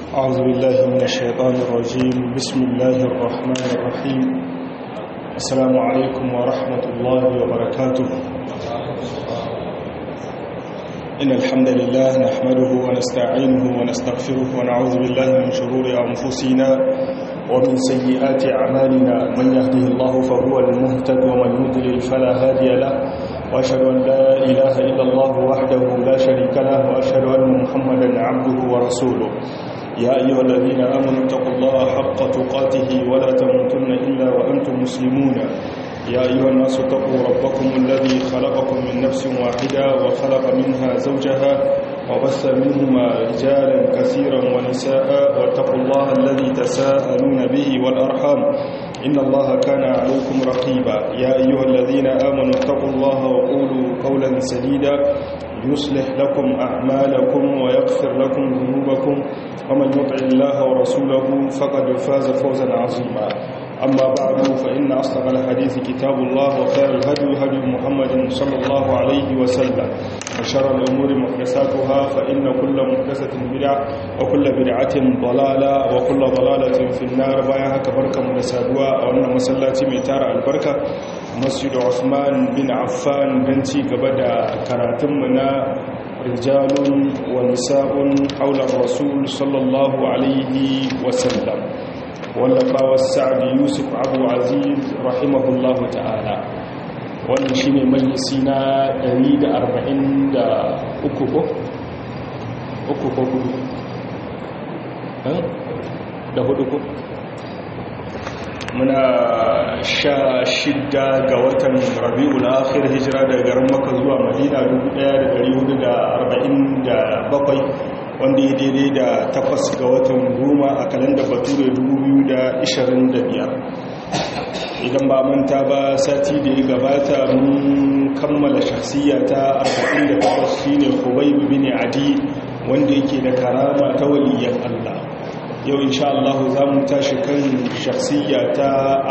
أعوذ بالله من الشيطان الرجيم بسم الله الرحمن الرحيم السلام عليكم ورحمة الله وبركاته إن الحمد لله نحمده ونستعينه ونستغفره ونعوذ بالله من شرور أنفسنا ومن سيئات أعمالنا من يهده الله فهو المهتد ومن يضلل فلا هادي له وأشهد أن لا إله إلا الله وحده لا شريك له وأشهد أن محمدا عبده ورسوله يا أيها الذين آمنوا اتقوا الله حق تقاته ولا تموتن إلا وأنتم مسلمون يا أيها الناس اتقوا ربكم الذي خلقكم من نفس واحدة وخلق منها زوجها وبث منهما رجالا كثيرا ونساء واتقوا الله الذي تساءلون به والأرحام إن الله كان عليكم رقيبا يا أيها الذين آمنوا اتقوا الله وقولوا قولا سديدا يصلح لكم أعمالكم ويغفر لكم ذنوبكم ومن يطع الله ورسوله فقد فاز فوزا عظيما أما بعد فإن أصدق الحديث كتاب الله وخير الهدي هدي محمد صلى الله عليه وسلم وشر الأمور محدثاتها فإن كل محدثة بدعة وكل بدعة ضلالة وكل ضلالة في النار بايها كبركة منسادوا وأن مسلاتي ميتار البركة مسجد عثمان بن عفان بنتي قبدا كراتمنا رجال ونساء حول الرسول صلى الله عليه وسلم wallafawa sa'ad yusuf abu aziz rahimahullahu ta'ala wannan shi ne majalisi na 143 ko? uku ko hudu da hudu ko? muna sha shidda ga watan rabi'ul akhir hijira daga garin maka zuwa madina 1447 wanda ya daidai da takwas ga watan goma a kalanda bature 2025 idan ba manta ba sati da ya gabata mun kammala shahsiya ta 48 shine Khubayb bin Adi wanda yake da karama ta waliyan Allah yau insha Allah za mu tashi kan shahsiya ta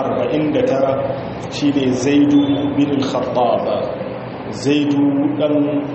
49 shine Zaidu bin al-Khattab Zaidu dan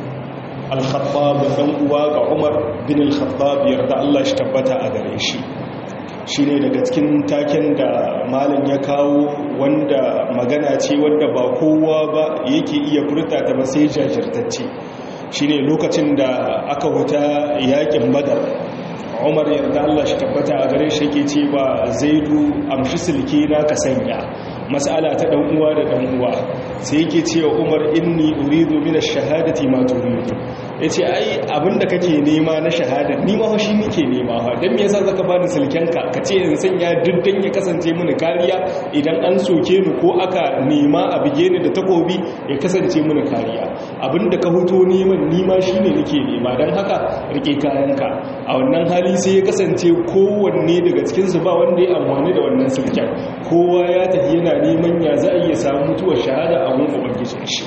al-khattab dan uwa ga umar bin al-khattab yarda Allah shi tabbata a gare shi shine daga cikin taken da malam ya kawo wanda magana ce wanda ba kowa ba yake iya furta ta ba sai jajirtacce shine lokacin da aka huta yakin badar umar yarda Allah shi tabbata a gare shi yake cewa zaidu amshi silke na ka sanya mas'ala ta dan uwa da dan uwa sai yake cewa umar inni uridu min ash-shahadati ma turidu yace ai abinda kake nema na shahada ni ma shi nake nema ha dan me yasa zaka bani silkenka kace in sanya duddan ya kasance mini kariya idan an soke ni ko aka nema a bige ni da takobi ya kasance mini kariya abinda ka huto neman ni ma shine nake nema dan haka rike kayanka a wannan hali sai ya kasance kowanne daga cikin su ba wanda ya amfani da wannan silken kowa ya tafi yana neman ya za a iya samu mutuwar shahada a gun ubangijin shi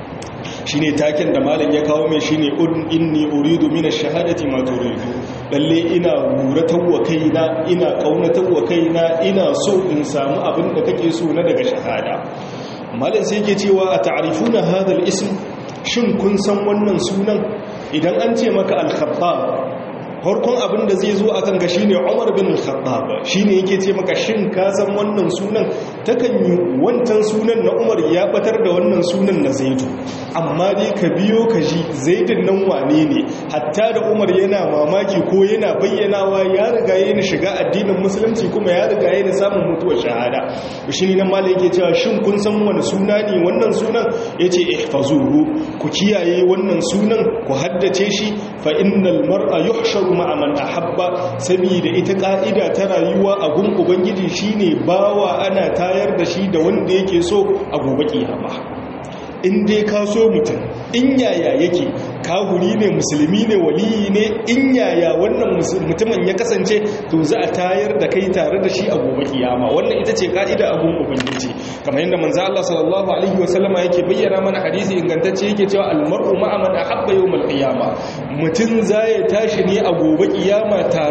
shine taken da malam ya kawo mai shine inni uridu min ash-shahadati ma turidu lalle ina guratawa kaina ina kaunatawa kaina ina so in samu abin da kake so na daga shahada malam sai yake cewa a ta'rifuna hadha al-ism shin kun san wannan sunan idan an ce maka al-khattab farkon abin da zai zo a kan ga shine Umar bin Khattab shine yake ce maka shin ka san wannan sunan takan yi wancan sunan na Umar ya batar da wannan sunan na Zaid amma dai ka biyo ka ji Zaidin nan wane ne hatta da Umar yana mamaki ko yana bayyanawa ya riga yana shiga addinin musulunci kuma ya riga yana samun mutuwar shahada shine nan malai yake cewa shin kun san wani suna ne wannan sunan yace ihfazuhu ku kiyaye wannan sunan ku haddace shi fa innal mar'a yuhsharu ma'a man ahabba saboda ita ka'ida ta rayuwa a gun ubangiji shine bawa ana tayar da shi da wanda yake so a gobe kiyama in dai ka so mutum in yaya yake kahuri ne musulmi ne waliyi ne in yaya wannan mutumin ya kasance to za a tayar da kai tare da shi a gobe kiyama wannan ita ce ka'ida abun ubangiji kamar yadda manzo Allah sallallahu alaihi wasallama yake bayyana mana hadisi ingantacce yake cewa almar'u ma'a man ahabba yawmal qiyama mutum zai tashi ne a gobe kiyama tare da wanda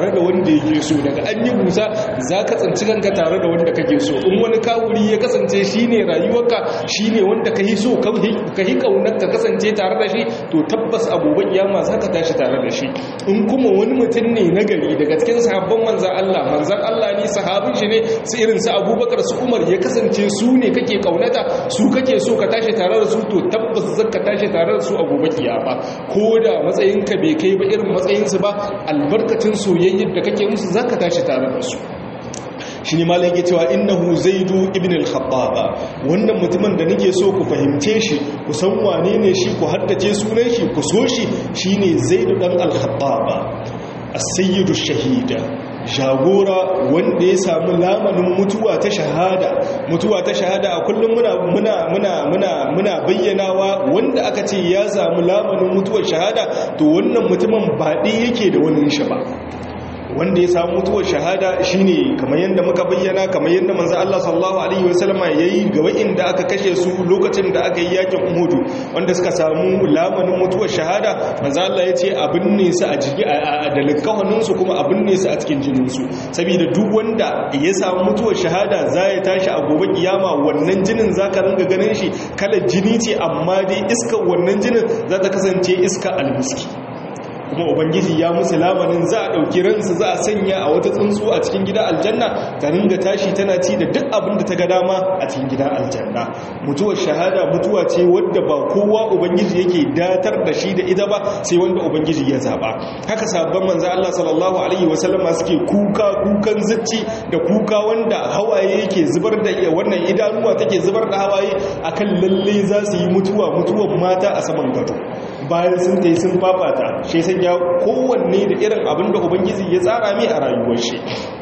wanda yake so daga an yi busa za ka tsinci kanka tare da wanda kake so in wani kawuri ya kasance shine rayuwarka shine wanda ka yi so ka yi kaunar ka kasance tare da shi to tabbas abubuwan kiyama za ka tashi tare da shi in kuma wani mutum ne na gari daga cikin sahabban manzan Allah manzan Allah ne sahabin shi ne su irin su abubakar su umar ya kasance su ne kake kaunata su kake so ka tashi tare da su to tabbas zaka tashi tare da su a gobe kiyama ko da matsayinka bai kai ba irin matsayinsu ba albarkacin soyayyar da kake musu zaka tashi tare da su shi ne malai yake cewa innahu zaidu ibn al-khattaba wannan mutumin da nake so ku fahimce shi ku san wane ne shi ku haddace sunan shi ku so shi shine zaidu dan al-khattaba as-sayyidu shahida jagora wanda ya samu lamanin mutuwa ta shahada mutuwa ta shahada a kullum muna muna muna muna muna bayyanawa wanda aka ce ya samu lamanin mutuwar shahada to wannan mutumin ba yake da wani shi ba wanda ya samu mutuwar shahada shine kamar yadda muka bayyana kamar yadda manzo Allah sallallahu alaihi wasallam yayi ga wa'inda aka kashe su lokacin da aka yi yakin Uhud wanda suka samu lamanin mutuwar shahada manzo Allah ya ce abin ne su a jiki a dalikawanin su kuma abin ne su a cikin jinin su saboda duk wanda ya samu mutuwar shahada za ya tashi a gobe kiyama wannan jinin zaka ringa ganin shi kala jini ce amma dai iskar wannan jinin za ta kasance iska almiski kuma ubangiji ya musu lamanin za a ɗauki ransu za a sanya a wata tsuntsu a cikin gidan aljanna ta ringa tashi tana ci da duk abin da ta ga dama a cikin gidan aljanna mutuwar shahada mutuwa ce wadda ba kowa ubangiji yake datar da shi da ita ba sai wanda ubangiji ya zaba haka sabon manzo Allah sallallahu alaihi wasallama suke kuka kukan zucci da kuka wanda hawaye yake zubar da wannan idanuwa take zubar da hawaye akan lalle za su yi mutuwa mutuwar mata a saman gado bayan sun ta yi sun fafata shi sanya kowanne da irin abin da ubangiji ya tsara mai a rayuwar shi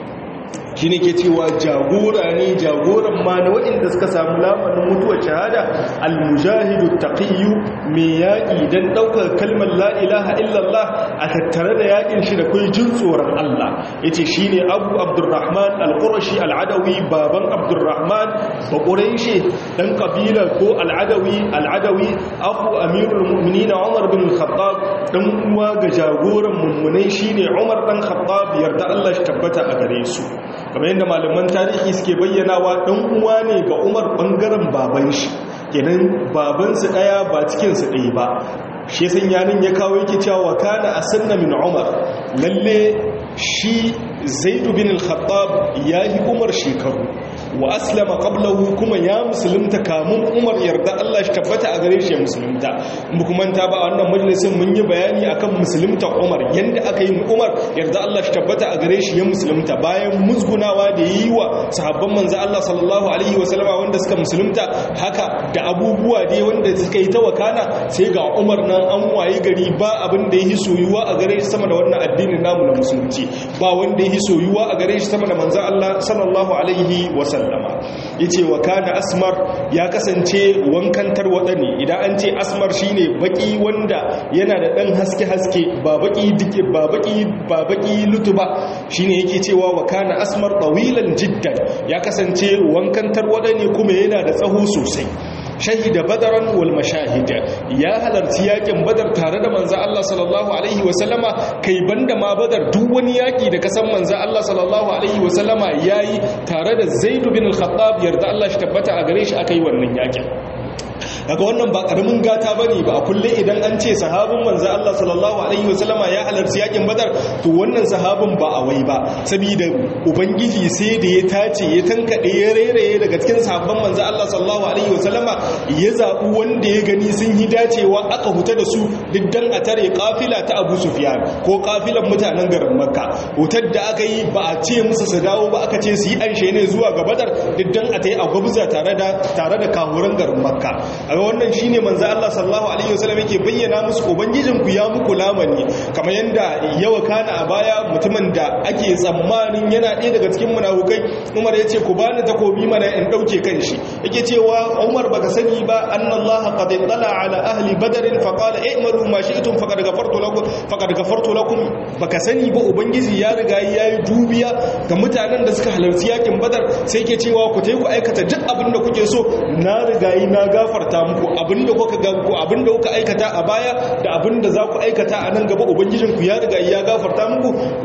shi ne ke cewa jagora ne jagoran ma na waɗanda suka samu lamarin mutuwar shahada almujahidu taqiyyu mai yaƙi don ɗaukar kalmar la'ilaha illallah a tattare da yaƙin shi da kai jin tsoron Allah ya ce shi ne abu abdurrahman al-qurashi al'adawi baban abdurrahman ba ƙuraishe ɗan ƙabilar ko al'adawi al'adawi abu amirul mu'mini na umar bin khattab ɗan uwa ga jagoran mummunai shi ne umar ɗan khattab yarda Allah shi tabbata a gare su kamar yadda malaman tarihi suke bayyanawa ɗan uwa ne ga umar ɓangaren baban shi kenan babansu ɗaya ba cikinsu ɗaya ba shi san yanin ya kawo yake cewa kana a sanna min umar lalle shi zaidu bin al-khattab ya yi umar shekaru wa aslama qablahu kuma ya musulunta kamun umar yarda Allah shi tabbata a gare shi ya musulunta mu kuma ta ba a wannan majalisin mun yi bayani akan musulunta umar yanda aka yi umar yarda Allah shi tabbata a gare shi ya musulunta bayan musgunawa da yi wa sahabban manzo Allah sallallahu alaihi wa sallama wanda suka musulunta haka da abubuwa dai wanda suka yi ta wakana sai ga umar nan an waye gari ba abin da yi soyuwa a gare shi sama da wannan addinin namu na musulunci ba wanda yi soyuwa a gare shi sama da manzo Allah sallallahu alaihi wa sallam sallama ya ce wa kana asmar ya kasance wankan tarwaɗa ne idan an ce asmar shine baki wanda yana da ɗan haske-haske ba baki dike ba baki ba baki lutu ba shine yake cewa wa kana asmar tawilan jiddan ya kasance wankan tarwaɗa ne kuma yana da tsaho sosai shahida badaran wal mashahid ya halarci yakin badar tare da manzo Allah sallallahu alaihi wasallama kai banda ma badar duk wani yaki da kasan manzo Allah sallallahu alaihi wasallama yayi tare da Zaid bin al-Khattab yarda Allah shi tabbata a gare shi akai wannan yakin daga wannan ba karamin gata bane ba a kulle idan an ce sahabin manzo Allah sallallahu alaihi wasallama ya halarci yakin badar to wannan sahabin ba a wai ba saboda ubangiji sai da ya tace ya tankade ya reraye daga cikin sahabban manzo Allah sallallahu alaihi wasallama ya zabu wanda ya gani sun yi dacewa aka huta da su diddan a tare kafila ta Abu Sufyan ko kafilan mutanen garin Makka hutar da aka yi ba a ce musu su dawo ba aka ce su yi anshe ne zuwa ga Badar diddan a tayi a gwabza tare da tare da kahuran garin Makka a wannan shine manzo Allah sallallahu alaihi wasallam yake bayyana musu ubangijin ku ya muku lamani kamar yanda yawa kana a baya mutumin da ake tsammanin yana ɗaya daga cikin munafukai Umar yace ku bani takobi mana in dauke kanshi yake cewa Umar baka sani ba annallaha qad tala ala ahli badr fa qala i'malu ma shi'tum faqad ghafartu lakum faqad ghafartu lakum baka sani ba ubangiji ya riga yayi dubiya ga mutanen da suka halarci yakin badar sai yake cewa ku tayi ku aikata duk abin da kuke so na riga yi na gafarta muku abinda kuka ga ku abinda kuka aikata a baya da abinda za ku aikata a nan gaba ubangijin ku ya riga ya gafarta muku wannan kuma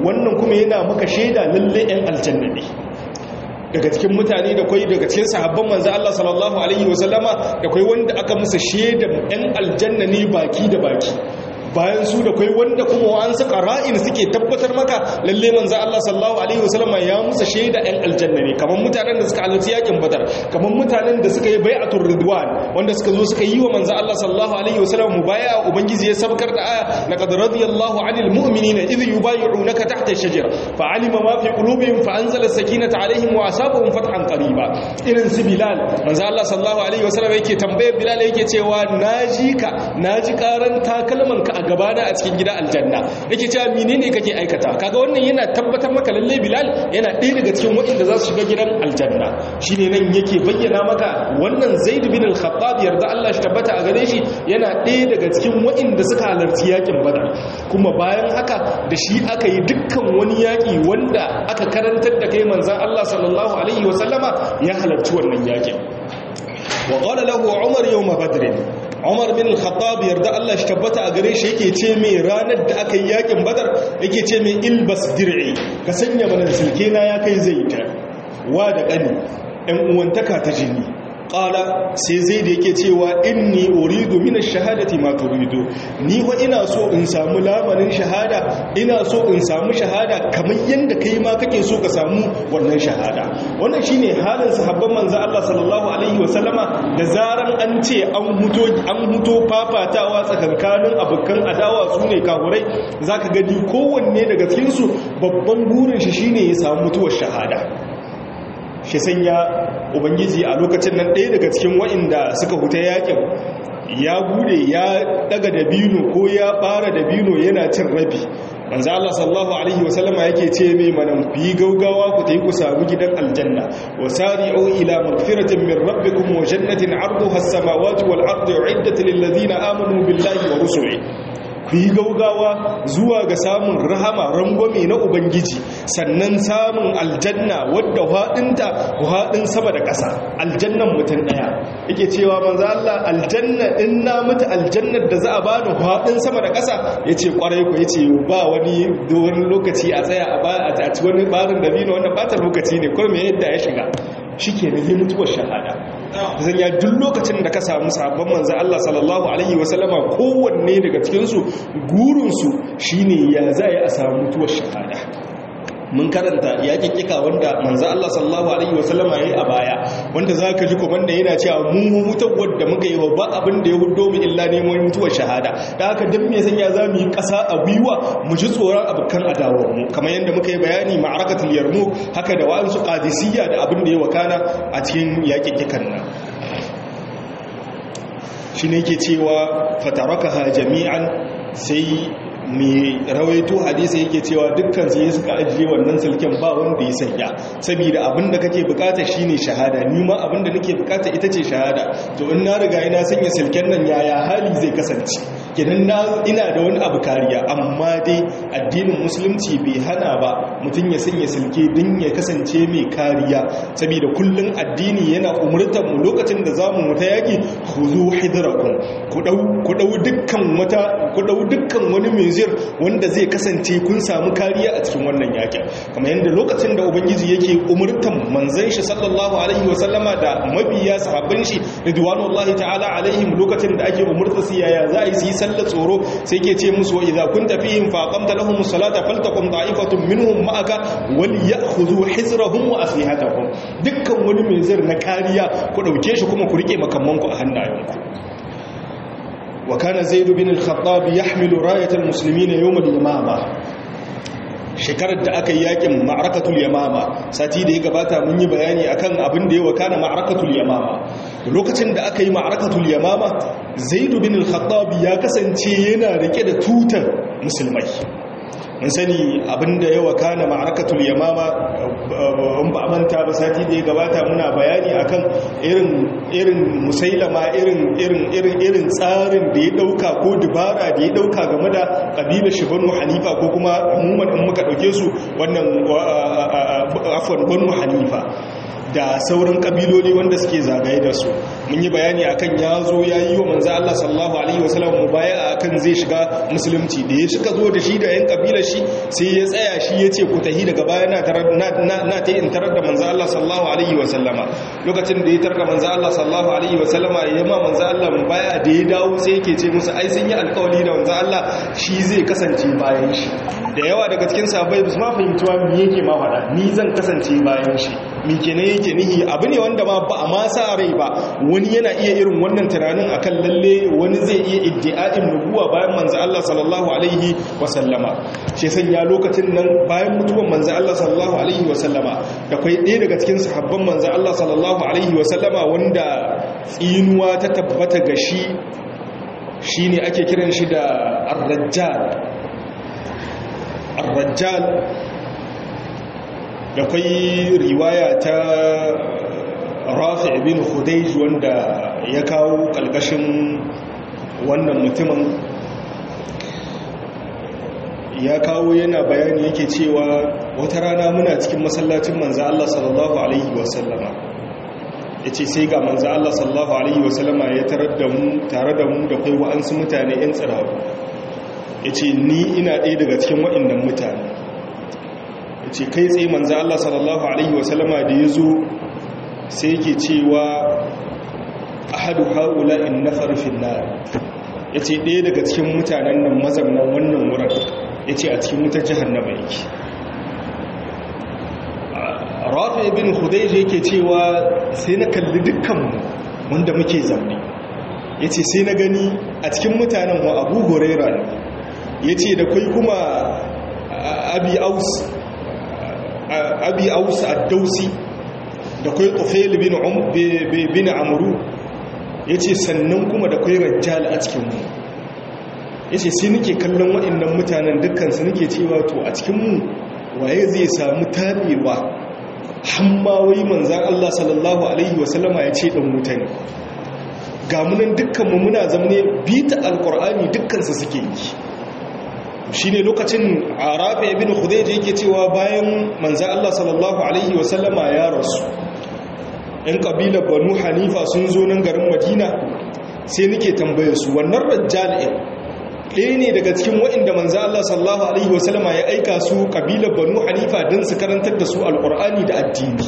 kuma yana maka shaida lalle yan aljanna ne daga cikin mutane da kwai daga cikin sahabban manzo Allah sallallahu alaihi wasallama da kwai wanda aka musu shaidan yan aljanna ne baki da baki bayan su da kai wanda kuma an saka ra'in suke tabbatar maka lalle manzo Allah sallallahu alaihi wasallam ya musa shaida ɗan aljanna ne kaman mutanen da suka halarci yakin badar kaman mutanen da suka yi bai'atul ridwan wanda suka zo suka yi wa manzo Allah sallallahu alaihi wasallam mubai'a ubangiji ya sabkar da aya laqad radiyallahu 'anil mu'minina idh yubay'unaka tahta ash-shajara fa'alima ma fi qulubihim fa anzala as-sakinata 'alaihim wa asabahum fathan qariba irin su bilal manzo Allah sallallahu alaihi wasallam yake tambayar bilal yake cewa naji ka naji karan takalman ka a gabana a cikin gida aljanna yake cewa menene kake aikata kaga wannan yana tabbatar maka lalle bilal yana ɗaya daga cikin waɗanda za su shiga gidan aljanna shine nan yake bayyana maka wannan zaid bin al-khattab yarda Allah shi tabbata a gare shi yana ɗaya daga cikin waɗanda suka halarci yakin badar kuma bayan haka da shi aka yi dukkan wani yaki wanda aka karantar da kai manzon Allah sallallahu alaihi wa sallama ya halarci wannan yakin wa qala lahu umar yawm badr umar bin al-khattab yarda Allah shi tabbata a gare shi yake ce mai ranar da aka yi yakin badar yake ce mai ilbas dir'i ka sanya mana silke na ya kai zai ta wa da kani ɗan uwantaka ta jini qala sai zai da yake cewa inni uridu min ash-shahadati ma turidu ni wa ina so in samu lamarin shahada ina so in samu shahada kamar yanda kai ma kake so ka samu wannan shahada wannan shine halin sahabban manzo Allah sallallahu alaihi wasallama da zaran an ce an huto an huto fafatawa tsakankanin abukan adawa sune kafurai zaka gani kowanne daga cikin su babban burin shi shine ya samu mutuwar shahada shi sanya ubangiji a lokacin nan ɗaya daga cikin wa'inda suka huta yakin ya bude ya daga dabino ko ya ɓara dabino yana cin rabi manzo Allah sallallahu alaihi wasallama yake ce mai manan ku yi gaugawa ku tayi ku samu gidan aljanna wa sari'u ila magfiratin min rabbikum wa jannatin 'arduha as-samawati wal ardu uiddat lil ladina amanu billahi wa rusulihi ku yi gaugawa zuwa ga samun rahama rangwame na ubangiji sannan samun aljanna wadda haɗinta haɗin sama da ƙasa aljannan mutum ɗaya yake cewa manzo Allah aljanna in na mutu aljannar da za a bani haɗin sama da ƙasa yace kwarai ku yace ba wani wani lokaci a tsaya a ba a ci wani barin da bino wannan bata lokaci ne ko me yadda ya shiga shikenan yi mutuwar shahada zan ya duk lokacin da ka samu sabon manzo Allah sallallahu alaihi wasallama kowanne daga cikinsu gurinsu shine ya za a samu mutuwar shahada mun karanta ya kikkika wanda manzo Allah sallallahu alaihi wasallama yayi a baya wanda zaka ji komanda yana cewa mu mutuwar da muka yi wa ba abin da ya hudo mu illa neman mutuwar shahada da haka dan me sanya zamu yi kasa a gwiwa mu ji tsoron abukan adawar mu kamar yadda muka yi bayani ma'arakatul yarmuk haka da wa'ansu qadisiyya da abin da ya wakana a cikin yakikkikan nan shi ne ke cewa fatarakaha jami'an sai mai rawaito hadisi yake cewa dukkan su yi suka ajiye wannan silken ba wanda ya sanya saboda abinda kake bukata shine shahada ni ma abinda nake bukata ita ce shahada to in na riga ina sanya silken nan yaya hali zai kasance kidan na ina da wani abu kariya amma dai addinin musulunci bai hana ba mutum ya sanya silke din ya kasance mai kariya saboda kullun addini yana umurtar mu lokacin da zamu muta yaki khuzu hidrakum ku dau ku dau dukkan wata ku dau dukkan wani mai zir wanda zai kasance kun samu kariya a cikin wannan yakin kamar yadda lokacin da ubangiji yake umurtan manzon shi sallallahu alaihi wa sallama da mabiya sahabban shi ridwanullahi ta'ala alaihim lokacin da ake umurta su yaya za a yi su yi sallar tsoro sai ke ce musu wa idza kunta fihim fa aqamta lahum salata faltaqum ta'ifatun minhum ma'aka wal ya'khudhu hizrahum wa aslihatahum dukkan wani mai zir na kariya ku dauke shi kuma ku rike makamanku a hannayenku وكان زيد بن الخطاب يحمل راية المسلمين يوم الإمامة shekarar da aka yi yakin ma'arakatul yamama sati da ya gabata mun yi bayani akan abin da ya wakana ma'arakatul yamama lokacin da aka yi ma'arakatul yamama zaidu bin al-khattab ya kasance yana rike da tutar musulmai mun sani abinda ya wakana ma'arakatul yamama in ba manta ba sati da ya gabata muna bayani akan irin irin musailama irin irin irin irin tsarin da ya dauka ko dubara da ya dauka game da kabilar shi banu hanifa ko kuma umuman in muka dauke su wannan afwan banu hanifa da sauran kabiloli wanda suke zagaye da su mun yi bayani akan ya zo ya yi wa manzo Allah sallallahu alaihi wasallam mubaya akan zai shiga musulunci da ya shiga zo da shi da yan kabilar shi sai ya tsaya shi ya ce ku tahi daga baya na tarar na ta in tarar da manzo Allah sallallahu alaihi wasallama lokacin da ya tarar da manzo Allah sallallahu alaihi wasallama ya ma manzo Allah mubaya da ya dawo sai yake ce musu ai sun yi alƙawari da manzo Allah shi zai kasance bayan shi da yawa daga cikin sahabbai ba su ma fahimci wa me yake ma faɗa ni zan kasance bayan shi me kenan yake nihi abu ne wanda ma ba a ma sa rai ba wani yana iya irin wannan tunanin akan lalle wani zai iya iddi'a'in nubuwa bayan manzo Allah sallallahu alaihi wa sallama shi sanya lokacin nan bayan mutuwan manzo Allah sallallahu alaihi wa sallama da kai ɗaya daga cikin sahabban manzo Allah sallallahu alaihi wa sallama wanda tsinuwa ta tabbata ga shi shine ake kiran shi da ar-rajjal ar-rajjal da kwai riwaya ta rafi bin hudayj wanda ya kawo kalkashin wannan mutumin ya kawo yana bayani yake cewa wata rana muna cikin masallacin manzo Allah sallallahu alaihi wasallama yace sai ga manzo Allah sallallahu alaihi wasallama ya tarar da mu tare da mu da kai wa'ansu mutane yan tsiraru yace ni ina ɗaya daga cikin waɗannan mutane yace kai tsaye manzo Allah sallallahu alaihi wasallama da yazo sai yake cewa ahadu haula in nafar fil nar yace ɗaya daga cikin mutanen nan mazaunan wannan wurin yace a cikin wutar jahannama yake rafi ibn khudayj yake cewa sai na kalli dukkanmu wanda muke zaune yace sai na gani a cikin mutanen wa Abu Huraira ne yace da kai kuma Abi Aus Abi Aus ad-Dausi da kai Tufail bin Um bin Amru yace sannan kuma da kai Rajjal a cikin mu yace sai nake kallon waɗannan mutanen dukkan su nake cewa to a cikin mu waye zai samu tabewa hamma wai manzan Allah sallallahu Alaihi wasallama ya ce ɗan mutane ga munan dukkanmu muna zamne bita alkur'ani dukkansu suke yi shi ne lokacin a rafi ibn hudaiji yake cewa bayan manzan Allah sallallahu Alaihi wasallama ya rasu ‘yan ƙabilar banu hanifa sun zo nan garin madina sai nake tambaye su wannan rajjal'in ɗaya ne daga cikin waɗanda manzan Allah sallallahu Alaihi wasallama ya aika su ƙabilar banu hanifa don su karantar da su alƙur'ani da addini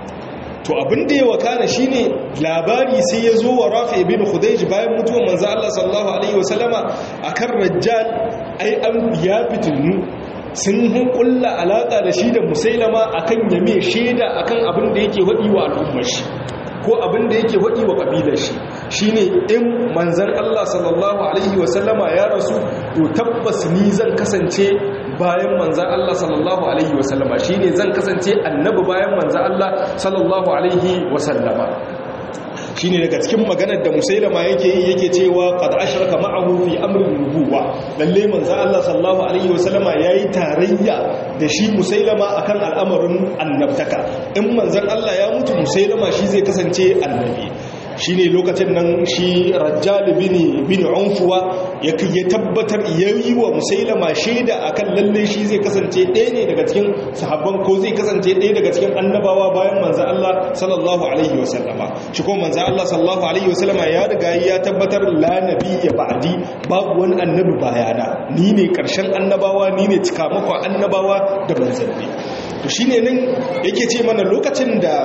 to abin da ya wakana shi ne labari sai ya zo wa rafi ibn hudayj bayan mutuwar manzan Allah sallallahu Alaihi wasallama a kan rajjal ai an ya fitinu sun kulla alaƙa da shi da musailama akan yame shaida akan abin da yake waɗi wa al'ummar shi ko abin da yake waɗi wa ƙabilar shi shine in manzan Allah sallallahu alaihi wasallama ya rasu to tabbas ni zan kasance bayan manzan Allah sallallahu alaihi wasallama shine zan kasance annabi bayan manzan Allah sallallahu alaihi wasallama shine daga cikin maganar da musailama yake yi yake cewa qad ashraka ma'ahu fi amrin nubuwa lalle manzo Allah sallallahu alaihi wasallama yayi tarayya da shi musailama akan al'amarin annabtaka in manzon Allah ya mutu musailama shi zai kasance annabi shine lokacin nan shi rajjal bin bin unfuwa ya tabbatar yayi wa musailama shaida akan lalle shi zai kasance ɗaya ne daga cikin sahabban ko zai kasance ɗaya daga cikin annabawa bayan manzo Allah sallallahu alaihi wasallama shi ko manzo Allah sallallahu alaihi wasallama ya riga ya tabbatar la nabiyya ba'di babu wani annabi bayana ni ne karshen annabawa ni ne cikamakon annabawa da manzanni to shine nan yake ce mana lokacin da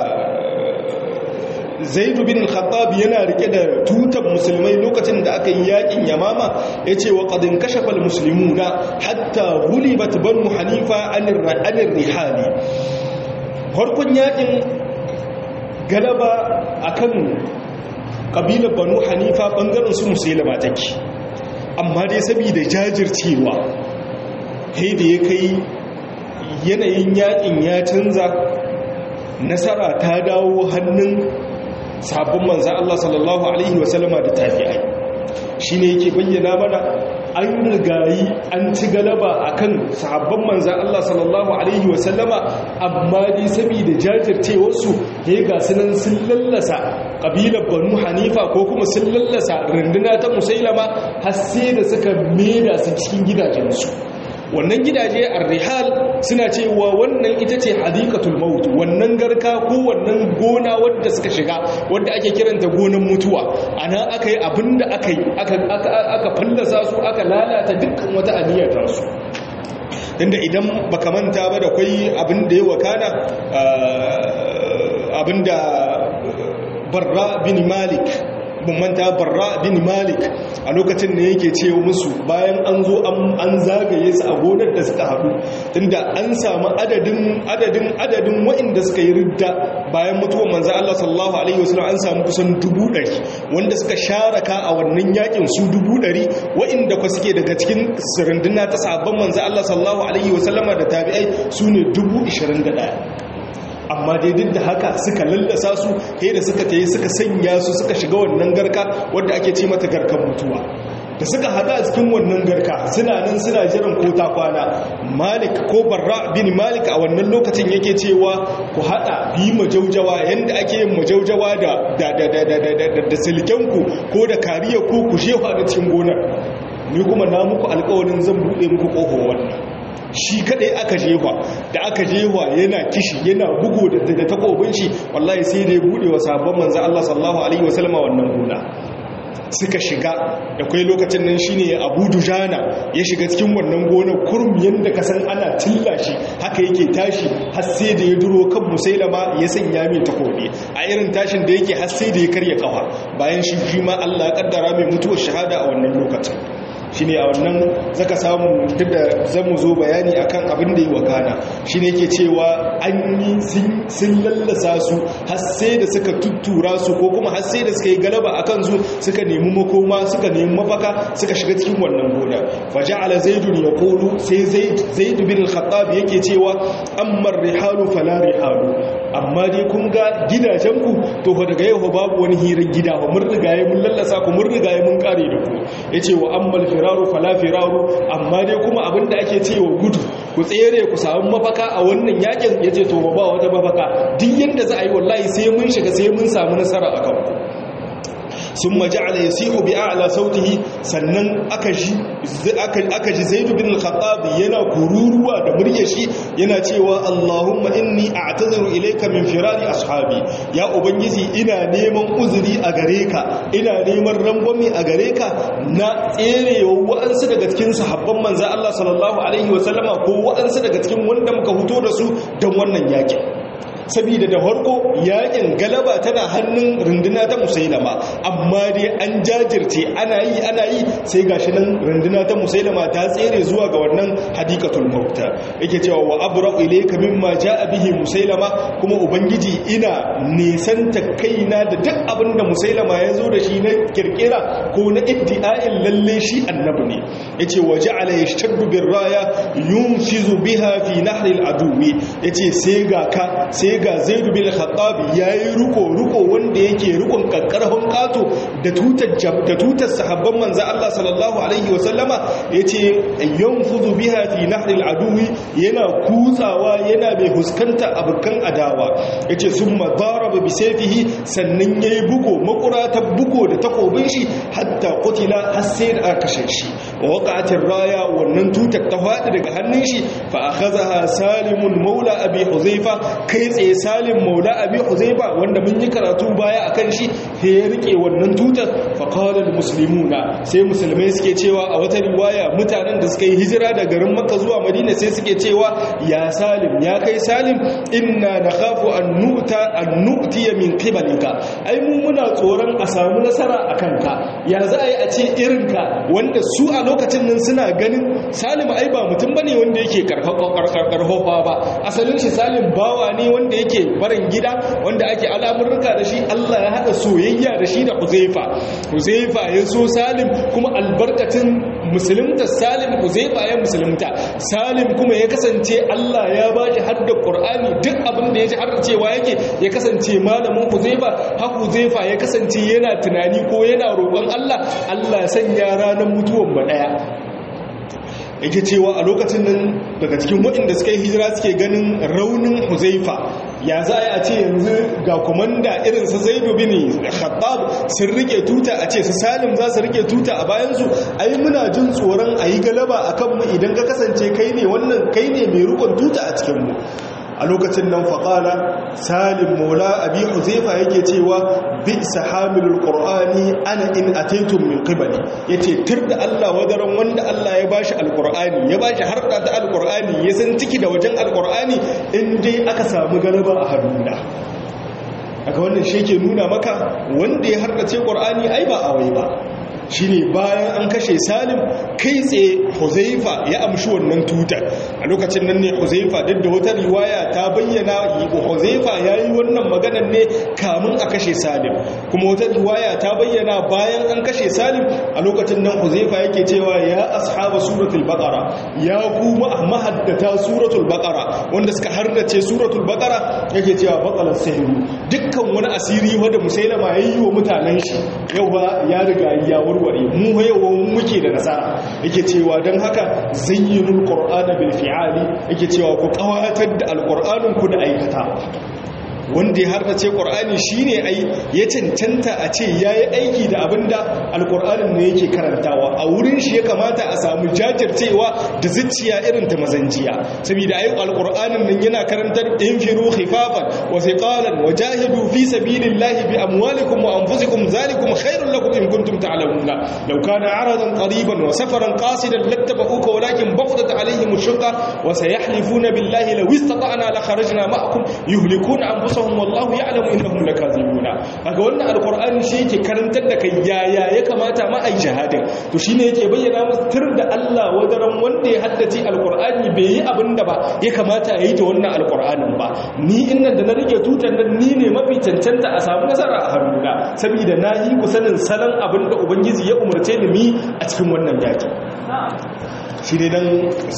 zaidu bin al-khattab yana rike da tutar musulmai lokacin da aka yi yakin yamama yace wa qad inkashafa al-muslimuna hatta ghulibat banu hanifa anir anir rihali farkon yakin galaba akan kabilar banu hanifa bangaren su musulma take amma dai saboda jajircewa kai da ya kai yanayin yakin ya canza nasara ta dawo hannun sabon manzan Allah sallallahu Alaihi wasallama da tafi'ai shi ne yake bayyana mana an rigayi an ci galaba a kan sahabban manzan Allah sallallahu Alaihi wasallama amma dai saboda jajircewarsu ya ga sunan sun lallasa ƙabilar banu hanifa ko kuma sun lallasa runduna ta musailama har sai da suka mera su cikin gidajensu wannan gidaje ar-rihal suna cewa wannan ita ce hadikatul maut wannan garka ko wannan gona wadda suka shiga wadda ake kiranta gonan mutuwa ana aka yi abinda aka yi aka fallasa su aka lalata dukkan wata aniyar su tunda idan baka manta ba da kwai abin da ya wakana abinda barra bin malik ban manta barra bin malik a lokacin da yake ce musu bayan an zo an zagaye su a gonar da suka haɗu tunda an samu adadin adadin adadin waɗanda suka yi ridda bayan mutuwar manzo Allah sallallahu alaihi wasallam an samu kusan dubu ɗari wanda suka sharaka a wannan yakin su dubu ɗari waɗanda kwa suke daga cikin sirinduna ta sabon manzo Allah sallallahu alaihi wasallama da tabi'ai su ne dubu ishirin da ɗaya amma dai duk da haka suka lallasa su sai da suka tayi suka sanya su suka shiga wannan garka wadda ake ce mata garkan mutuwa da suka hada a cikin wannan garka suna nan suna jiran ko ta kwana malik ko barra bin malik a wannan lokacin yake cewa ku hada bi majaujawa yanda ake yin majaujawa da da da da da da da silkenku ko da kariya ku ku shefa da cikin gonar ni kuma na muku alƙawarin zan bude muku ƙofar wannan shi kadai aka jewa da aka jewa yana kishi yana bugu da takobin shi wallahi sai da ya bude wa sabon manzo Allah sallallahu alaihi wasallama wannan gona suka shiga da kai lokacin nan shine Abu Dujana ya shiga cikin wannan gonar kurum yanda ka san ana tilla shi haka yake tashi har sai da ya duro kan Musailama ya sanya mai takobi a irin tashin da yake har sai da ya karya kafa bayan shi shi ma Allah ya kaddara mai mutuwar shahada a wannan lokacin shi ne a wannan zaka samu duk da zamu zo bayani akan abin da yi wakana shi ne ke cewa an yi sun lallasa su har sai da suka tuttura su ko kuma har sai da suka yi galaba a kansu suka nemi makoma suka nemi mafaka suka shiga cikin wannan gona faja'ala zaidun ya kolu sai zaid bin al-khattab yake cewa amma rihalu fala rihalu amma dai kun ga gidajenku to fa daga yau babu wani hirar gida ba mun rigaye mun lallasa ku mun rigaye mun kare da ku yace wa ammal firaru fala firaru amma dai kuma abinda ake cewa gudu ku tsere ku samu mafaka a wannan yakin yace to ba wata mafaka duk yanda za a yi wallahi sai mun shiga sai mun samu nasara akan ku sun maja'ala ya sihu bi a'la sautihi sannan aka ji aka ji zaid bin al-khattab yana kururuwa da muryar shi yana cewa Allahumma inni a'taziru ilayka min firari ashabi ya ubangiji ina neman uzuri a gare ka ina neman rangwami a gare ka na tserewa wa'ansu daga cikin sahabban manzo Allah sallallahu alaihi wasallama ko wa'ansu daga cikin wanda muka fito da su don wannan yakin saboda da farko yakin galaba tana hannun runduna ta musailama amma dai an jajirce ana yi ana yi sai gashi nan runduna ta musailama ta tsere zuwa ga wannan hadikatul mauta yake cewa wa abra'u ilayka mimma jaa bihi musailama kuma ubangiji ina nisanta kaina da duk abin da musailama ya zo da shi na kirkira ko na iddi'a'in lalle shi annabi ne yace wa ja'ala yashtaddu birraya yunfizu biha fi nahri al-aduwi yace sai ga ka sai ga zaidu bin khattab yayi ruko ruko wanda yake rukun kakkarfan kato da tutar da tutar sahabban manzo Allah sallallahu alaihi wasallama yace yanfudu biha fi nahril aduwi yana kutsawa yana mai huskanta abukan adawa yace summa daraba bi sayfihi sannan yayi bugo makurata bugo da takobin shi hatta qutila har sai da aka kashe shi wa waqa'atir raya wannan tutar ta fadi daga hannun shi fa akhadha salimun maula abi huzaifa kai tsaye salim maula abi huzaifa wanda mun yi karatu baya akan shi sai ya rike wannan tutar fa qala al muslimuna sai musulmai suke cewa a wata riwaya mutanen da suka yi hijira da garin makka zuwa madina sai suke cewa ya salim ya kai salim inna nakhafu an nu'ta an nu'tiya min qibalika ai mu muna tsoron a samu nasara akan ka ya za a yi a ce irinka wanda su a lokacin nan suna ganin salim ai ba mutum bane wanda yake karfafa ba asalin shi salim bawa ne wanda yake barin gida wanda ake al'amurruka da shi Allah ya haɗa soyayya da shi da Huzaifa Huzaifa ya so Salim kuma albarkatin musulunta Salim Huzaifa ya musulunta Salim kuma ya kasance Allah ya ba shi hadda Qur'ani duk abin da ya ji har cewa yake ya kasance malamin Huzaifa har Huzaifa ya kasance yana tunani ko yana roƙon Allah Allah ya sanya ranar mutuwan ba daya yake cewa a lokacin nan daga cikin waɗanda suka yi hijira suke ganin raunin huzaifa ya za a ce yanzu ga komanda irin su zaidu bin khattab sun rike tuta a ce su salim za su rike tuta a bayansu ai muna jin tsoron a yi galaba a kanmu idan ka kasance kai ne wannan kai ne mai rukun tuta a cikinmu a lokacin nan faƙala salim maula abi huzaifa yake cewa bi sahamilul qur'ani ana in ataitum min qibali yace tur da Allah wadaran wanda Allah ya bashi alqur'ani ya bashi harda ta alqur'ani ya san ciki da wajen alqur'ani in dai aka samu galaba a hannuna aka wannan shi ke nuna maka wanda ya hardace qur'ani ai ba awai ba shine bayan an kashe salim kai tsaye huzaifa ya amshi wannan tutar a lokacin nan ne huzaifa duk da wata riwaya ta bayyana huzaifa ya yi wannan maganar ne kamun a kashe salim kuma wata riwaya ta bayyana bayan an kashe salim a lokacin nan huzaifa yake cewa ya ashaba suratul baqara ya kuma mahaddata suratul baqara wanda suka hardace suratul baqara yake cewa baqalan sahiru dukkan wani asiri wanda musailama yayi wa mutanen shi yawa ya riga ya warware mu yawan muke da nasara yake cewa don haka zayyinul qur'ana bil fi'ali yake cewa ku kawatar da alqur'anin ku da aikata wanda ya harbace ƙur'ani shi ne ai ya cancanta a ce ya yi aiki da abin da alƙur'anin ne yake karantawa a wurin shi ya kamata a samu jajircewa da zuciya irin ta mazanjiya saboda ai alƙur'anin nan yana karantar in firu khifafan wa thiqalan wa jahidu fi sabilillahi bi amwalikum wa anfusikum zalikum khairul lakum in kuntum ta'lamuna law kana aradan qariban wa safaran qasidan lattaba'uka walakin baqdat alaihim ash-shaqqa wa sayahlifuna billahi law istata'na la kharajna ma'akum yuhlikuna anfusahum anfusahum wallahu ya'lamu innahum lakazibuna kaga wannan alqur'ani shi yake karantar da kai yaya ya kamata ma ai jihadin to shine yake bayyana musu tur da Allah wadaran wanda ya haddace alqur'ani bai yi abinda ba ya kamata yayi ta wannan alqur'anin ba ni innan da na rike tutan nan ni ne mafi cancanta a samu nasara a hannuna saboda na yi ku sanin salon abinda ubangiji ya umarce ni mi a cikin wannan yaki shi ne dan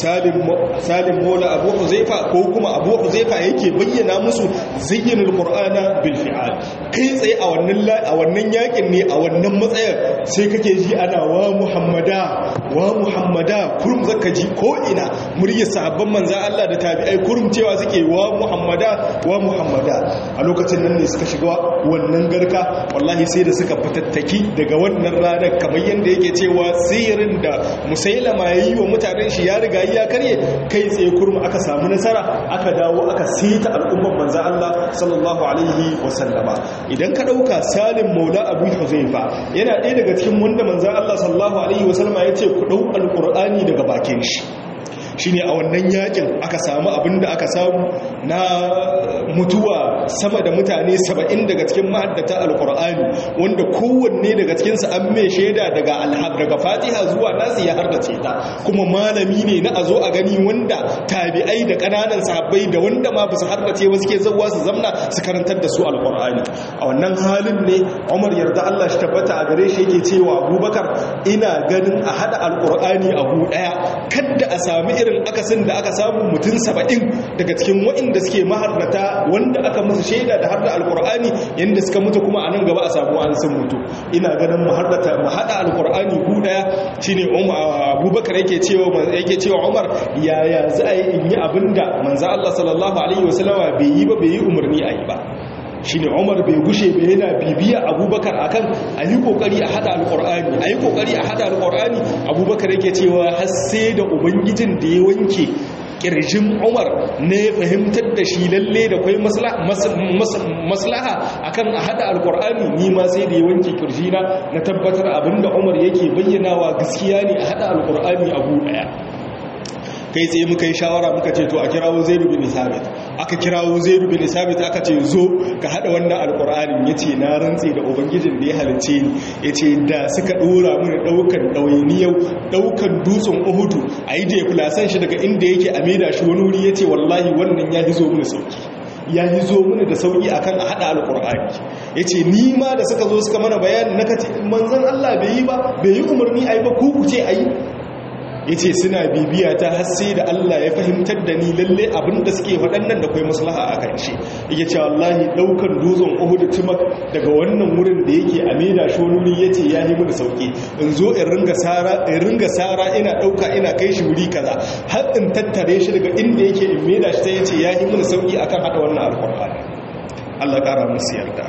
salim mola abu huzaifa ko kuma abu huzaifa yake bayyana musu zayyinul qur'ana bil fi'al kai tsaye a wannan a wannan yakin ne a wannan matsayar sai kake ji ana wa muhammada wa muhammada kurum zaka ji ko ina muryar sahabban manzon Allah da tabi'ai kurum cewa suke wa muhammada wa muhammada a lokacin nan ne suka shiga wannan garka wallahi sai da suka fatattaki daga wannan ranar kamar yanda yake cewa sihirin da musailama yayi wa mutanen shi ya riga ya karye kai tsaye kurma aka samu nasara aka dawo aka sita al'umman manzan Allah sallallahu alaihi wasallama idan ka dauka salim maula abu huzaifa yana ɗaya daga cikin wanda manzan Allah sallallahu alaihi wasallama ya ce ku ɗau alƙur'ani daga bakin shi shine a wannan yakin aka samu abin da aka samu na mutuwa sama da mutane saba'in daga cikin mahaddata alkur'ani wanda kowanne daga cikinsu an mai shaida daga alhab daga fatiha zuwa nasu ya hardace ta kuma malami ne na a zo a gani wanda tabi'ai da ƙananan sahabbai da wanda ma ba su hardace ba suke zauwa su zamna su karantar da su alkur'ani a wannan halin ne umar yarda allah shi tabbata a gare shi yake cewa abubakar ina ganin a haɗa alkur'ani a gu ɗaya kadda a sami irin akasin da aka samu mutum saba'in daga cikin waɗanda suke maharrata wanda aka musu shaida da harda alkur'ani yadda suka mutu kuma a nan gaba a samu an sun mutu ina ganin mu harrata mu haɗa alkur'ani ku ɗaya shine abubakar yake cewa yake cewa umar yaya za a yi in yi abinda manzo Allah sallallahu alaihi wasallama bai yi ba bai yi umarni a yi ba shi ne umar bai gushe bai yana bibiya abubakar akan a yi kokari a hada alkur'ani a yi kokari a hada alkur'ani abubakar yake cewa har sai da ubangijin da ya wanke kirjin umar ne fahimtar da shi lalle da kwai maslaha akan a hada alkur'ani ni ma sai da ya wanke kirjina na tabbatar abinda umar yake bayyanawa gaskiya ne a hada alkur'ani abu daya kai tsaye muka yi shawara muka ce to a kirawo zaidu bin sabit aka kirawo zaidu bin sabit aka ce zo ka hada wannan alkur'anin yace na rantse da ubangijin da ya halice ni yace da suka dora mini daukan dawainiyau daukan dutsen uhudu ayi da fulasan shi daga inda yake a maida shi wani wuri yace wallahi wannan ya hizo mini sauki ya yi zo mini da sauki akan a hada alkur'ani yace ni ma da suka zo suka mana bayani naka ce manzon Allah bai yi ba bai yi umarni ayi ba ku ku ce ayi yace suna bibiya ta har sai da Allah ya fahimtar da ni lalle abin da suke faɗannan da kai maslaha a kan shi yake cewa wallahi daukan dutsen Uhud tumak daga wannan wurin da yake a maida shi wani wuri yace ya yi mu da sauki in zo in ringa sara in ringa sara ina dauka ina kai shi wuri kaza har in tattare shi daga inda yake in maida shi sai yace ya yi mu da sauki akan hada wannan alqur'ani Allah kara musu yarda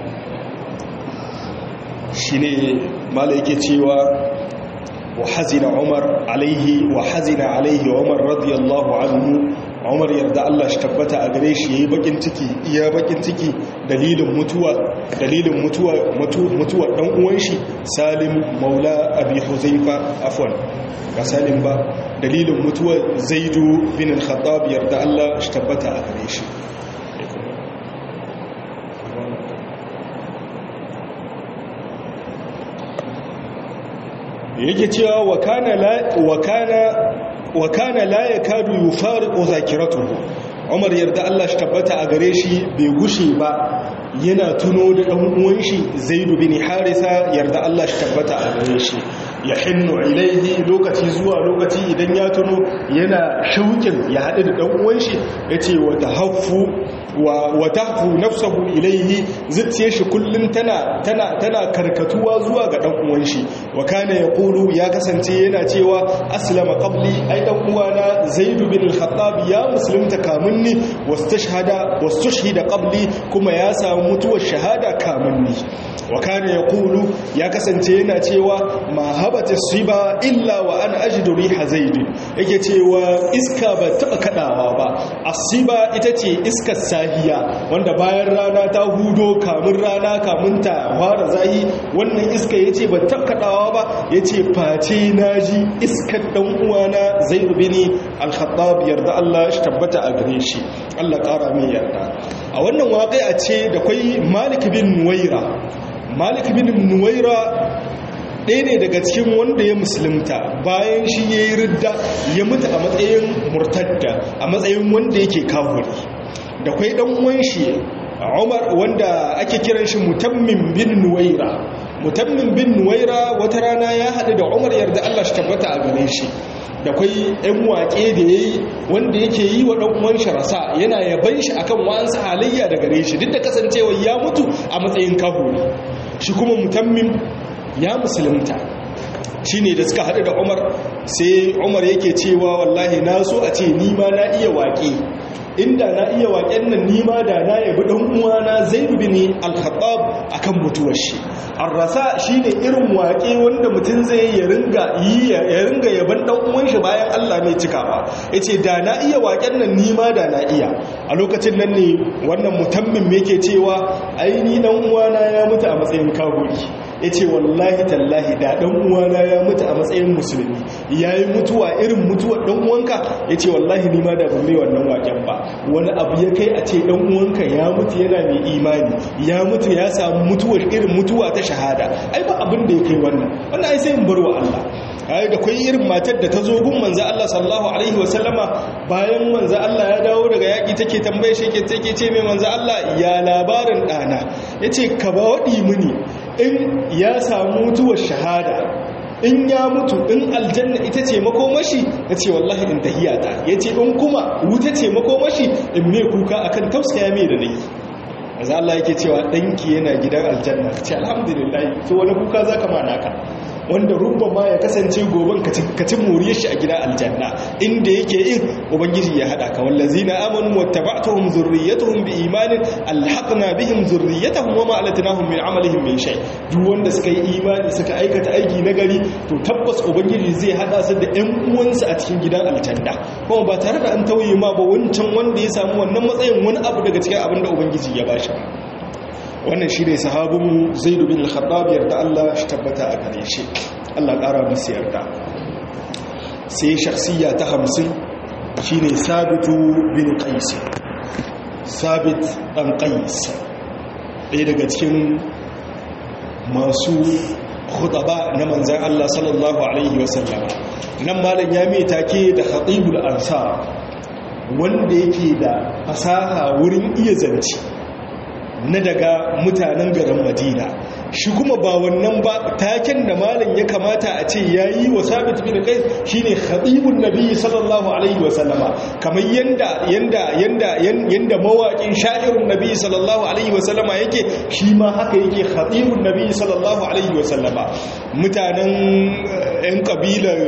shine mala yake cewa وحزن عمر عليه وحزن عليه عمر رضي الله عنه عمر يرضى الله اشتبتا a gare shi yayi bakin ciki iya bakin ciki dalilin mutuwa dalilin mutuwa mutuwa dan uwan shi Salim Maula Abi Huzaifa afwan ba Salim ba dalilin mutuwa Zaidu bin al-Khattab yarda Allah اشتبتا a gare shi yake cewa wa kana la wa kana wa kana la yakadu yufariqu zakiratuhu Umar yarda Allah shi tabbata a gare shi bai gushe ba yana tuno da dan uwan shi Zaid bin Harisa yarda Allah shi tabbata a gare shi ya hinnu ilaihi lokaci zuwa lokaci idan ya tuno yana shaukin ya haɗu da dan uwan shi yace wa tahaffu wa tahfu nafsahu ilaihi zuciyar shi kullun tana tana tana karkatuwa zuwa ga dan uwan shi wa kana yaqulu ya kasance yana cewa aslama qabli ai dan uwana zaid bin al-khattab ya musulunta kamunni wastashhada wastushhida qabli kuma ya samu mutuwar shahada kamunni wa kana yaqulu ya kasance yana cewa ma habata siba illa wa ana ajidu riha zaid yake cewa iska ba taba kadawa ba asiba ita ce iskar sahiya wanda bayan rana ta hudo kamun rana kamun ta fara zahi wannan iska yace ba taba kadawa ba yace face naji iskar dan uwana zaid bin al-khattab yarda Allah shi tabbata a gare shi Allah kara min yarda a wannan waƙi'a ce da kai Malik bin Nuwaira Malik bin Nuwaira ɗaya ne daga cikin wanda ya musulunta bayan shi ya yi ridda ya mutu a matsayin murtadda a matsayin wanda yake kafuri da kwai ɗan uwan shi umar wanda ake kiran shi mutammin bin nuwaira mutammin bin nuwaira wata rana ya haɗu da umar yarda allah shi tabbata a gare shi da kwai ‘yan waƙe da ya yi wanda yake yi wa ɗan'uwan shi rasa yana yaban shi akan wa'ansu halayya da gare shi duk da kasancewa ya mutu a matsayin kahuri shi kuma mutammin ya musulunta shi ne da suka haɗu da umar sai umar yake cewa wallahi na so a ce nima na iya waƙe inda na iya waƙen nan nima da na yabi ɗan uwana zai bin al-khattab akan mutuwar shi arrasa shine irin waƙe wanda mutum zai ya ringa yi ya ringa yaban ɗan uwan shi bayan Allah mai cikawa yace da na iya waƙen nan nima da na iya a lokacin nan ne wannan mutammin me yake cewa ai ni ɗan uwana ya mutu a matsayin kafiri ya ce wallahi tallahi da ɗan uwana ya mutu a matsayin musulmi ya yi mutuwa irin mutuwar ɗan uwanka ya ce wallahi nima da ba mai wannan waken ba wani abu ya kai a ce ɗan uwanka ya mutu yana mai imani ya mutu ya samu mutuwar irin mutuwa ta shahada ai ba abin da ya kai wannan wannan ai sai in bar wa Allah ai da kai irin matar da ta zo gun manzo Allah sallallahu alaihi wasallama bayan manzo Allah ya dawo daga yaki take tambaye shi ke take ce mai manzo Allah ya labarin dana yace ka ba wadi mini in ya samu mutuwar shahada in ya mutu in aljanna ita ce makomashi ya ce wallahi in tahiyata ya ce in kuma wuta ce makomashi in me kuka akan tausaya mai da nayi maza Allah yake cewa ɗanki yana gidan aljanna ce alhamdulillah to wani kuka za ka mana ka wanda rubba ma ya kasance goben ka ci moriyar shi a gidan aljanna inda yake yin ubangiji ya hada ka wallazina amanu wattaba'tuhum zurriyyatuhum biimanin alhaqna bihim zurriyyatahum wama alatnahum min amalihim min shay duk wanda suka yi imani suka aikata aiki na gari to tabbas ubangiji zai hada su da ƴan uwansu a cikin gidan aljanna kuma ba tare da an tauye ma ba wancan wanda ya samu wannan matsayin wani abu daga cikin abin da ubangiji ya bashi wannan shi ne sahabinmu zaidu bin al-khattab yarda Allah shi tabbata a gare shi Allah ƙara musu yarda sai shakhsiya ta hamsin shine sabitu bin qais sabit dan qais ɗaya daga cikin masu khutaba na manzan Allah sallallahu alaihi wasallam nan malam ya mai take da khatibul ansar wanda yake da fasaha wurin iya zance na daga mutanen garin madina shi kuma ba wannan ba taken da malam ya kamata a ce yayi wa sabit bin qais shine khatibun nabi sallallahu alaihi wa sallama kamar yanda yanda yanda yanda mawaƙin sha'irun nabi sallallahu alaihi wa sallama yake shi ma haka yake khatibun nabi sallallahu alaihi wa sallama mutanen yan kabilar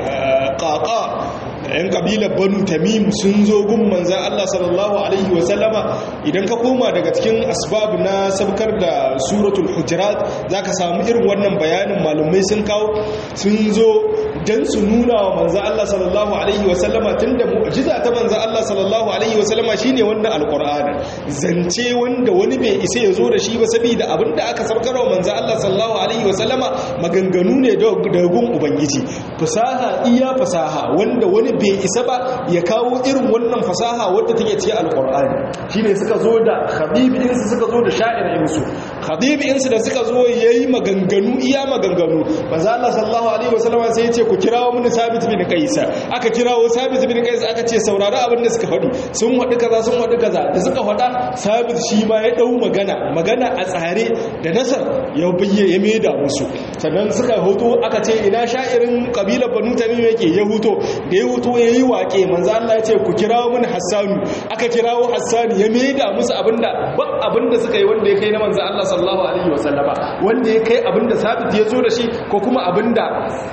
qaqa yan kabilar banu tamim sun zo gun manzan Allah sallallahu alaihi wasallama idan ka koma daga cikin asbab na sabkar da suratul hujurat zaka samu irin wannan bayanin malumai sun kawo sun zo dan su nuna wa manzan Allah sallallahu alaihi wasallama tunda mu'jiza ta manzan Allah sallallahu alaihi wasallama shine wannan alqur'ani zance wanda wani bai isa ya zo da shi ba saboda abinda aka sabkar wa manzan Allah sallallahu alaihi wasallama maganganu ne da gun ubangiji fasaha iya fasaha wanda wani bai isa ba ya kawo irin wannan fasaha wadda take cikin alkur'ani shine suka zo da khabibinsu suka zo da sha'irinsu khabibinsu da suka zo yayi maganganu iya maganganu manzo Allah sallallahu alaihi wasallam sai ya ce ku kirawo mun sabit bin qais aka kirawo sabit bin qais aka ce saurari abin da suka faɗi sun faɗi kaza sun faɗi kaza da suka faɗa sabit shi ma ya dau magana magana a tsare da nasar ya bayye ya maida musu sannan suka hoto aka ce ina sha'irin kabilar banu tamim yake ya huto da ya huto ya yi waƙe manzo Allah ya ce ku kirawo mun Hassanu aka kirawo Hassanu ya maida musu abinda ba abinda suka yi wanda ya kai na manzo Allah sallallahu alaihi wasallama wanda ya kai abinda Sabit ya zo da shi ko kuma abinda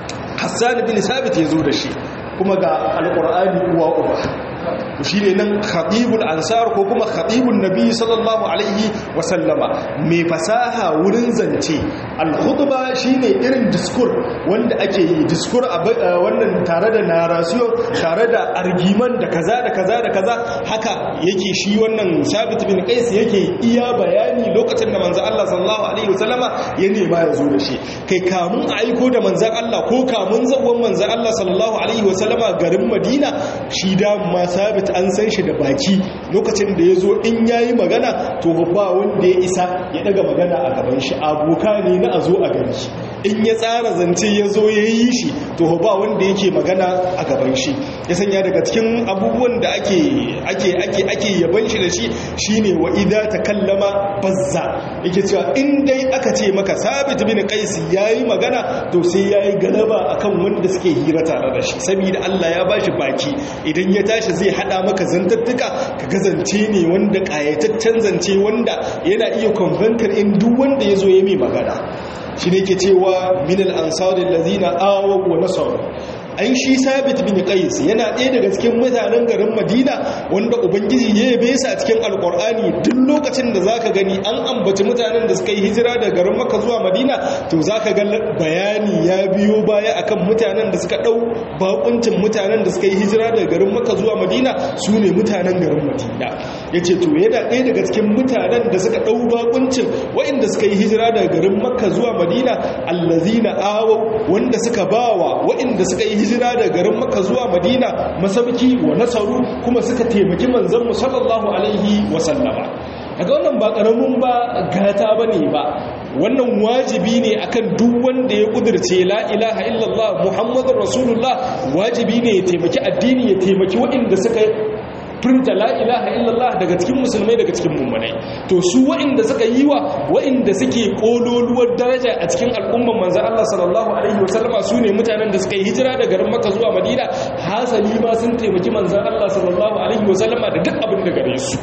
Hassan bin Sabit ya zo da shi kuma ga alqur'ani uwa uba shi ne nan khatibul ansar ko kuma khatibun nabi sallallahu alaihi wasallama mai fasaha wurin zance al-khutba shine irin diskur wanda ake yi diskur a wannan tare da narration tare da argiman da kaza da kaza da kaza haka yake shi wannan sabit bin qais yake iya bayani lokacin da manzo Allah sallallahu alaihi wasallama ya nema ya zo da shi kai kamun aiko da manzo Allah ko kamun zawon manzo Allah sallallahu alaihi wasallama garin Madina shi da ma sabit an san shi da baki lokacin da ya zo in ya yi magana to ba wanda ya isa ya daga magana a gaban shi aboka ne na a zo a gani in ya tsara zance ya zo ya yi shi to ba wanda yake magana a gaban shi ya sanya daga cikin abubuwan da ake ake ake ake yaban shi da shi shine wa idza takallama bazza yake cewa in dai aka ce maka sabit bin qais yayi magana to sai yayi galaba akan wanda suke hira tare da shi saboda Allah ya bashi baki idan ya tashi zai hada maka zantattuka ka gazance ne wanda kayataccen zance wanda yana iya convention in duk wanda ya zo ya mai magana shi ne ke cewa minal ansarin lazina awa wa nasaru an shi sabit bin qais yana ɗaya daga cikin mutanen garin madina wanda ubangiji ya yabe su a cikin alkur'ani duk lokacin da zaka gani an ambaci mutanen da suka yi hijira daga garin makka zuwa madina to zaka ga bayani ya biyo baya akan mutanen da suka ɗau bakuncin mutanen da suka yi hijira daga garin makka zuwa madina su ne mutanen garin madina yace to yana ɗaya daga cikin mutanen da suka ɗau bakuncin waɗanda suka yi hijira daga garin makka zuwa madina allazina awaw wanda suka bawa waɗanda suka yi hijira da garin maka zuwa madina masauki wa nasaru kuma suka taimaki manzon mu sallallahu alaihi wa sallama daga wannan ba karamin ba gata bane ba wannan wajibi ne akan duk wanda ya kudirce la ilaha illallah muhammadur rasulullah wajibi ne ya taimaki addini ya taimaki waɗanda suka furta la ilaha illallah daga cikin musulmai daga cikin mummunai to su wa'inda suka yi wa wa'inda suke kololuwar daraja a cikin al'umman manzo Allah sallallahu alaihi wasallama su ne mutanen da suka yi hijira daga garin Makka zuwa Madina hasali ma sun taimaki manzo Allah sallallahu alaihi wasallama da duk abin da gare su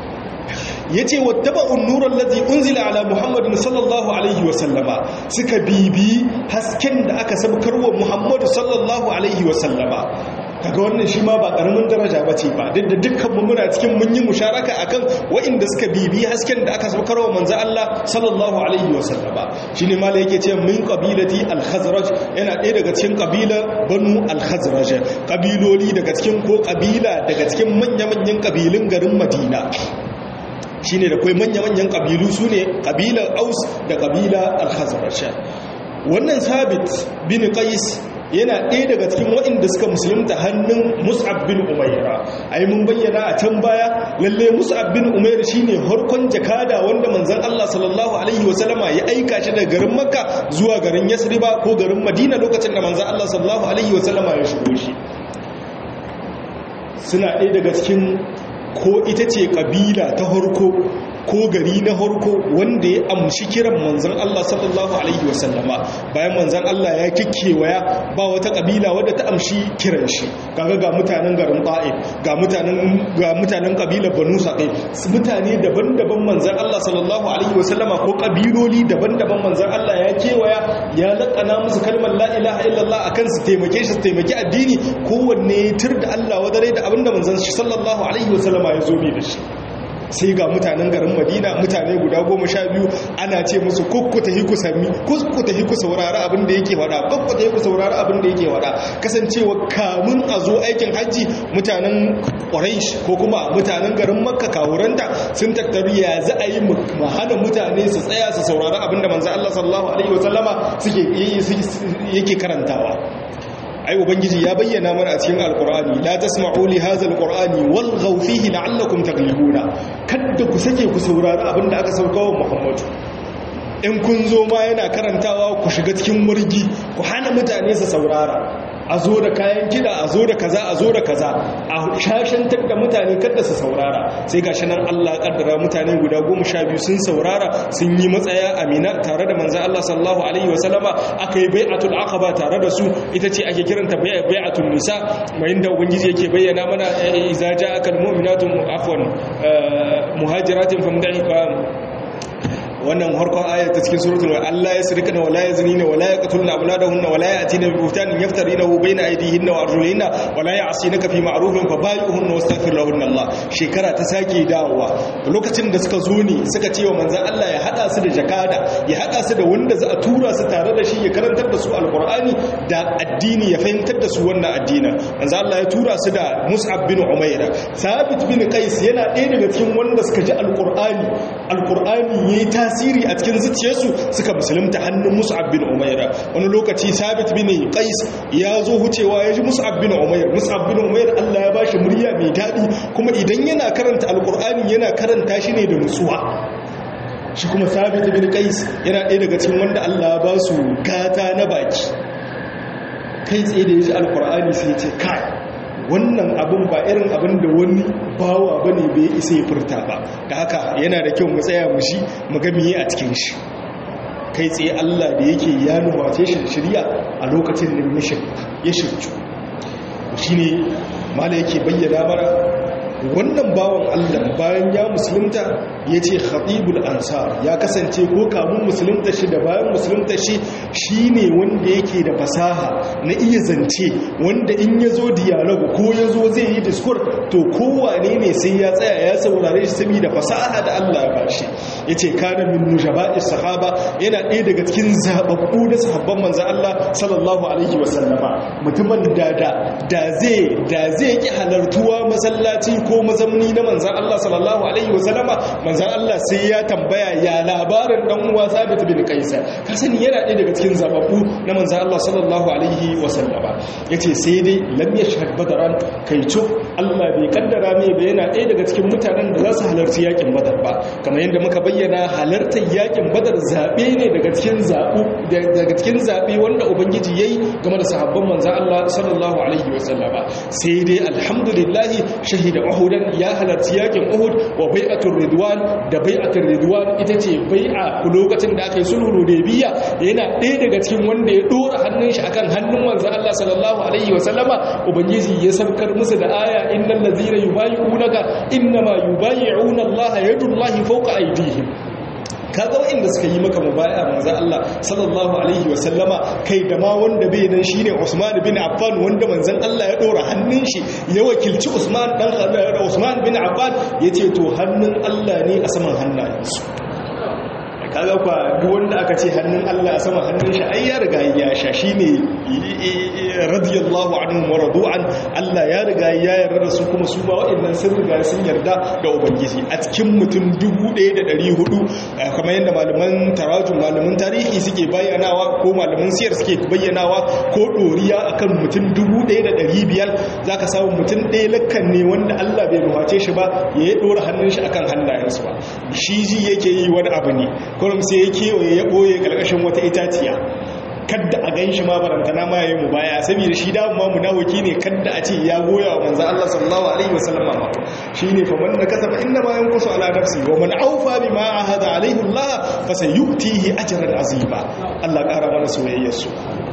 yace wattaba'un nuran ladhi unzila ala muhammadin sallallahu alaihi wasallama suka bibi hasken da aka sabkarwa muhammadu sallallahu alaihi wasallama kaga wannan shi ma ba karamin daraja bace ba duk da dukkan mu muna cikin mun yi musharaka akan waɗanda suka bibi hasken da aka saukar wa manzo Allah sallallahu alaihi wa sallama shine malai yake cewa min qabilati al-khazraj yana ɗaya daga cikin kabila banu al-khazraj kabiloli daga cikin ko kabila daga cikin manya-manyan kabilun garin Madina shine da kai manya-manyan kabilu sune kabilar Aus da kabila al-khazraj wannan sabit bin qais yana ɗaya daga cikin waɗanda suka musulunta hannun mus'ab bin umaira ai mun bayyana a can baya lalle mus'ab bin umaira shine harkon jakada wanda manzon Allah sallallahu alaihi wasallama ya aika shi daga garin makka zuwa garin yasriba ko garin madina lokacin da manzon Allah sallallahu alaihi wasallama ya shigo shi suna ɗaya daga cikin ko ita ce kabila ta harko ko gari na harko wanda ya amshi kiran manzan Allah sallallahu alaihi wasallama bayan manzan Allah ya kikkewaya ba wata kabila wadda ta amshi kiran shi kaga ga mutanen garin ta'if ga mutanen ga mutanen kabilar banu saqif mutane daban-daban manzan Allah sallallahu alaihi wasallama ko kabiloli daban-daban manzan Allah ya kewaya ya lakana musu kalmar la ilaha illallah akan su taimake shi su taimaki addini kowanne tur da Allah wadare da abinda manzan shi sallallahu alaihi wasallama ya zo bi da shi sai ga mutanen garin madina mutane guda goma sha biyu ana ce musu kukkuta hiku sami kukkuta hiku saurari abin da yake wada kukkuta hiku saurari abin da yake wada kasancewa kamun a zo aikin hajji mutanen ƙwaraish ko kuma mutanen garin makka kawuranta sun tattaru ya za a yi hana mutane su tsaya su saurari abin da manzan allah sallallahu alaihi wasallama suke yake karantawa ai ubangiji ya bayyana mana a cikin alqur'ani la tasma'u li hadha alqur'ani walghaw fihi la'allakum taghlibuna kada ku sake ku saurari abinda aka sauka wa muhammadu in kun zo ma yana karantawa ku shiga cikin murgi ku hana mutane su saurara a zo da kayan kida a zo da kaza a zo da kaza a shashantar da mutane kada su saurara sai gashi nan Allah kaddara mutane guda goma sha biyu sun saurara sun yi matsaya amina tare da manzan Allah sallallahu alaihi wasallama aka yi bai'atul aqaba tare da su ita ce ake kiranta bai'atul nisa mai inda ubangiji yake bayyana mana idza ja'aka almu'minatu afwan muhajiratin famdahi wannan harkon ayat ta cikin suratul Allah ya sirkana wala yaznina wala yaqtuluna awladahunna wala yatina bi buhtanin yaftarinahu bayna aydihinna wa arjulihinna wala ya'sinaka fi ma'rufin fa bai'uhunna wastaghfir lahunna Allah shekara ta sake dawowa lokacin da suka zo ne suka ce wa manzon Allah ya hada su da jakada ya hada su da wanda za a tura su tare da shi ya karantar da su alqur'ani da addini ya fahimtar da su wannan addinin manzon Allah ya tura su da Mus'ab bin Umaira Sabit bin Qais yana ɗaya daga cikin wanda suka ji alqur'ani alqur'ani yayi tasiri a cikin zuciyarsu suka musulunta hannun mus'ab bin umaira wani lokaci sabit bin qais ya zo hucewa ya ji mus'ab bin umair mus'ab bin umair Allah ya bashi murya mai daɗi kuma idan yana karanta alqur'ani yana karanta shi ne da nutsuwa shi kuma sabit bin qais yana ɗaya daga cikin wanda Allah ya ba su gata na baki kai tsaye da ya ji alqur'ani sai ya ce kai wannan abin ba irin abin da wani bawa ba ne bai isa ya furta ba da haka yana da kyau mu tsaya mu shi mu ga miye a cikin shi kai tsaye Allah da yake ya nuface shi shirya a lokacin da ya shirju shi ne mala yake bayyana mara wannan bawan Allah bayan ya musulunta ya ce khatibul ansar ya kasance ko kamun musulunta shi da bayan musulunta shi shi ne wanda yake da fasaha na iya zance wanda in ya zo dialogue ko ya zo zai yi discourse to kowane ne sai ya tsaya ya saurare shi saboda fasaha da Allah ya bashi ya ce kana min nujaba'i sahaba yana ɗaya daga cikin zababbu da sahabban manzan Allah sallallahu alaihi wasallama mutumin da da zai da zai ki halartuwa masallaci ko mazamni na manzan Allah sallallahu alaihi wasallama manzan Allah sai ya tambaya ya labarin dan uwa Sabit bin Qais ka sani yana ɗaya daga cikin zababbu na manzan Allah sallallahu alaihi wasallama yace sai dai lam yashhad badran kai cuk Allah bai kaddara mai ba yana ɗaya daga cikin mutanen da za su halarci yakin badar ba kamar yadda muka bayyana halartar yakin badar zabe ne daga cikin zabu daga cikin zabe wanda ubangiji yayi game da sahabban manzan Allah sallallahu alaihi wasallama sai dai alhamdulillah shahida uhudan ya halarci yakin uhud wa bai'atul ridwan da bai'atul ridwan ita ce bai'a lokacin da aka yi sulhu hudaybiya yana ɗaya daga cikin wanda ya dora hannun shi akan hannun manzon Allah sallallahu alaihi wa sallama ubangiji ya saukar musu da aya innal ladzina yubayyi'unaka innama yubayyi'una Allah yadullahi fawqa aydihim kaga wanda suka yi maka mubaya manzo Allah sallallahu alaihi wa sallama kai da ma wanda bai nan shine Usman bin Affan wanda manzon Allah ya dora hannun shi ya wakilci Usman dan Usman bin Affan yace to hannun Allah ne a saman hannayensu kaga kwa duk wanda aka ce hannun Allah a sama hannun shi ai ya riga ya sha shine radiyallahu anhu wa radu'an Allah ya riga ya yarda da su kuma su ba wa'annan sun riga sun yarda da ubangiji a cikin mutum 1400 kamar yadda malaman tarajum malaman tarihi suke bayyanawa ko malaman siyar suke bayyanawa ko doriya akan mutum 1500 zaka samu mutum ɗaya lakkan ne wanda Allah bai nuhace shi ba ya dora hannun shi akan hannayensu ba shi ji yake yi wani abu ne kurum sai ya kewaye ya ɓoye ƙarƙashin wata itaciya kadda a gan shi ma barantana ma yayi mu baya saboda shi da ma munawaki ne kadda a ce ya goya wa manzo Allah sallallahu alaihi wasallam ma shine fa man nakasa fa inna ma yanqusu ala nafsi wa man awfa bima ahada alayhi Allah fa sayutihi ajran azima Allah ƙara mana soyayyar su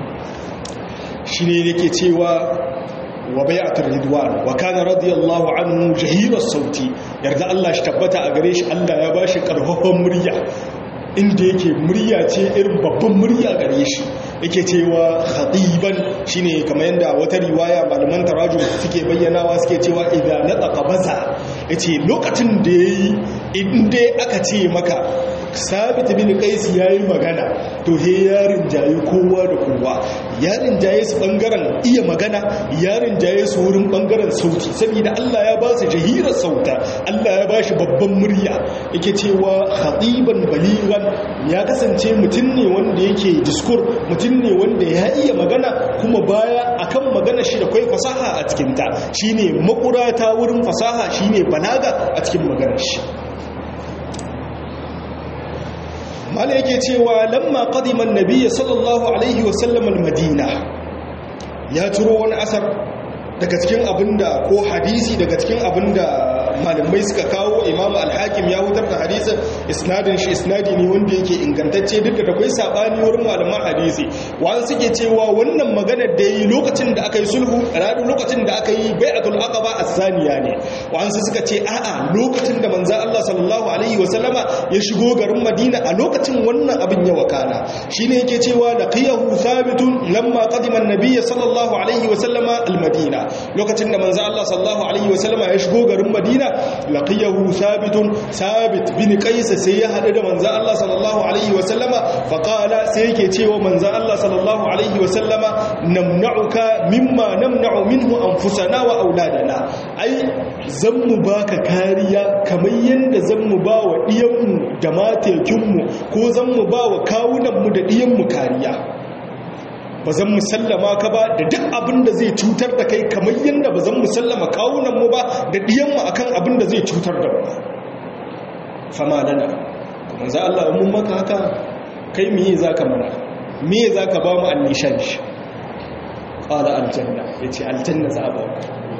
shine yake cewa wa bai'atul ridwan wa kana radiyallahu anhu jahira sauti yarda Allah shi tabbata a gare shi Allah ya bashi karfafan murya inda yake murya ce irin babban murya gare shi yake cewa khatiban shine kamar yanda wata riwaya malaman tarajum suke bayyanawa suke cewa idan nataqa baza yace lokacin da yayi inda aka ce maka sabit bin qais yayi magana to he yarin jaye kowa da kowa yarin jaye su bangaren iya magana yarin jaye su wurin bangaren sauti saboda Allah ya ba su jahira sauta Allah ya ba shi babban murya yake cewa khatiban baligan ya kasance mutum ne wanda yake diskur mutum ne wanda ya iya magana kuma baya akan magana shi da kai fasaha a cikin ta shine makurata wurin fasaha shine balaga a cikin maganar shi mala yake cewa lamma qadima an-nabiy sallallahu alaihi wasallam al-madina ya turo wani asar daga cikin abinda ko hadisi daga cikin abinda malamai suka kawo imam al-hakim ya hutar da hadisin isnadin shi isnadi ne wanda yake ingantacce duk da akwai sabani wurin malaman hadisi wani suke cewa wannan maganar da yi lokacin da aka yi sulhu radu lokacin da aka yi bai'atul aqaba as-saniya ne wani suka ce a'a lokacin da manzo Allah sallallahu alaihi wasallama ya shigo garin Madina a lokacin wannan abin ya wakana shine yake cewa laqiyahu thabitun lamma qadima an-nabiy sallallahu alaihi wasallama al-madina lokacin da manzo Allah sallallahu alaihi wasallama ya shigo garin Madina laqiyahu thabitun thabit bin qais sai ya hadu da manzo Allah sallallahu alaihi wasallama fa qala sai yake cewa manzo Allah sallallahu alaihi wasallama namna'uka mimma namna'u minhu anfusana wa auladana ai zan mu baka kariya kamar yanda zan mu ba wa diyanmu da matekinmu ko zan mu ba wa kawunanmu da diyanmu kariya ba zan musallama ka ba da duk abin da zai cutar da kai kamar yadda ba zan musallama kawunanmu ba da ɗiyanmu a kan abin da zai cutar da mu fama lana kuma za Allah mun maka haka kai miye za ka mana miye za ka ba mu annishan shi ƙala aljanna ya ce aljanna za a ba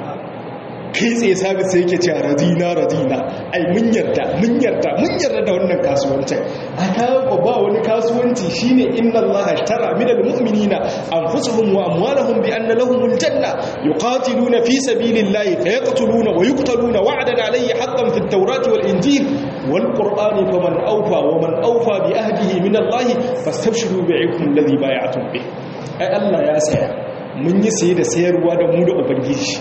kai tsaye sabi sai yake ce radina radina ai mun yarda mun yarda mun yarda da wannan kasuwancin a kawo ba wani kasuwanci shine inna allaha ashtara min almu'minina anfusuhum wa amwalahum bi anna lahum aljanna yuqatiluna fi sabilillahi fayaqtuluna wa yuqtaluna wa'dan alayhi haqqan fi at-taurati wal injil wal qur'ani faman awfa wa man awfa bi ahdihi min allahi fastabshiru bi'ikum alladhi bay'atum bih ai allah ya saya mun yi saye da sayarwa da mu da ubangiji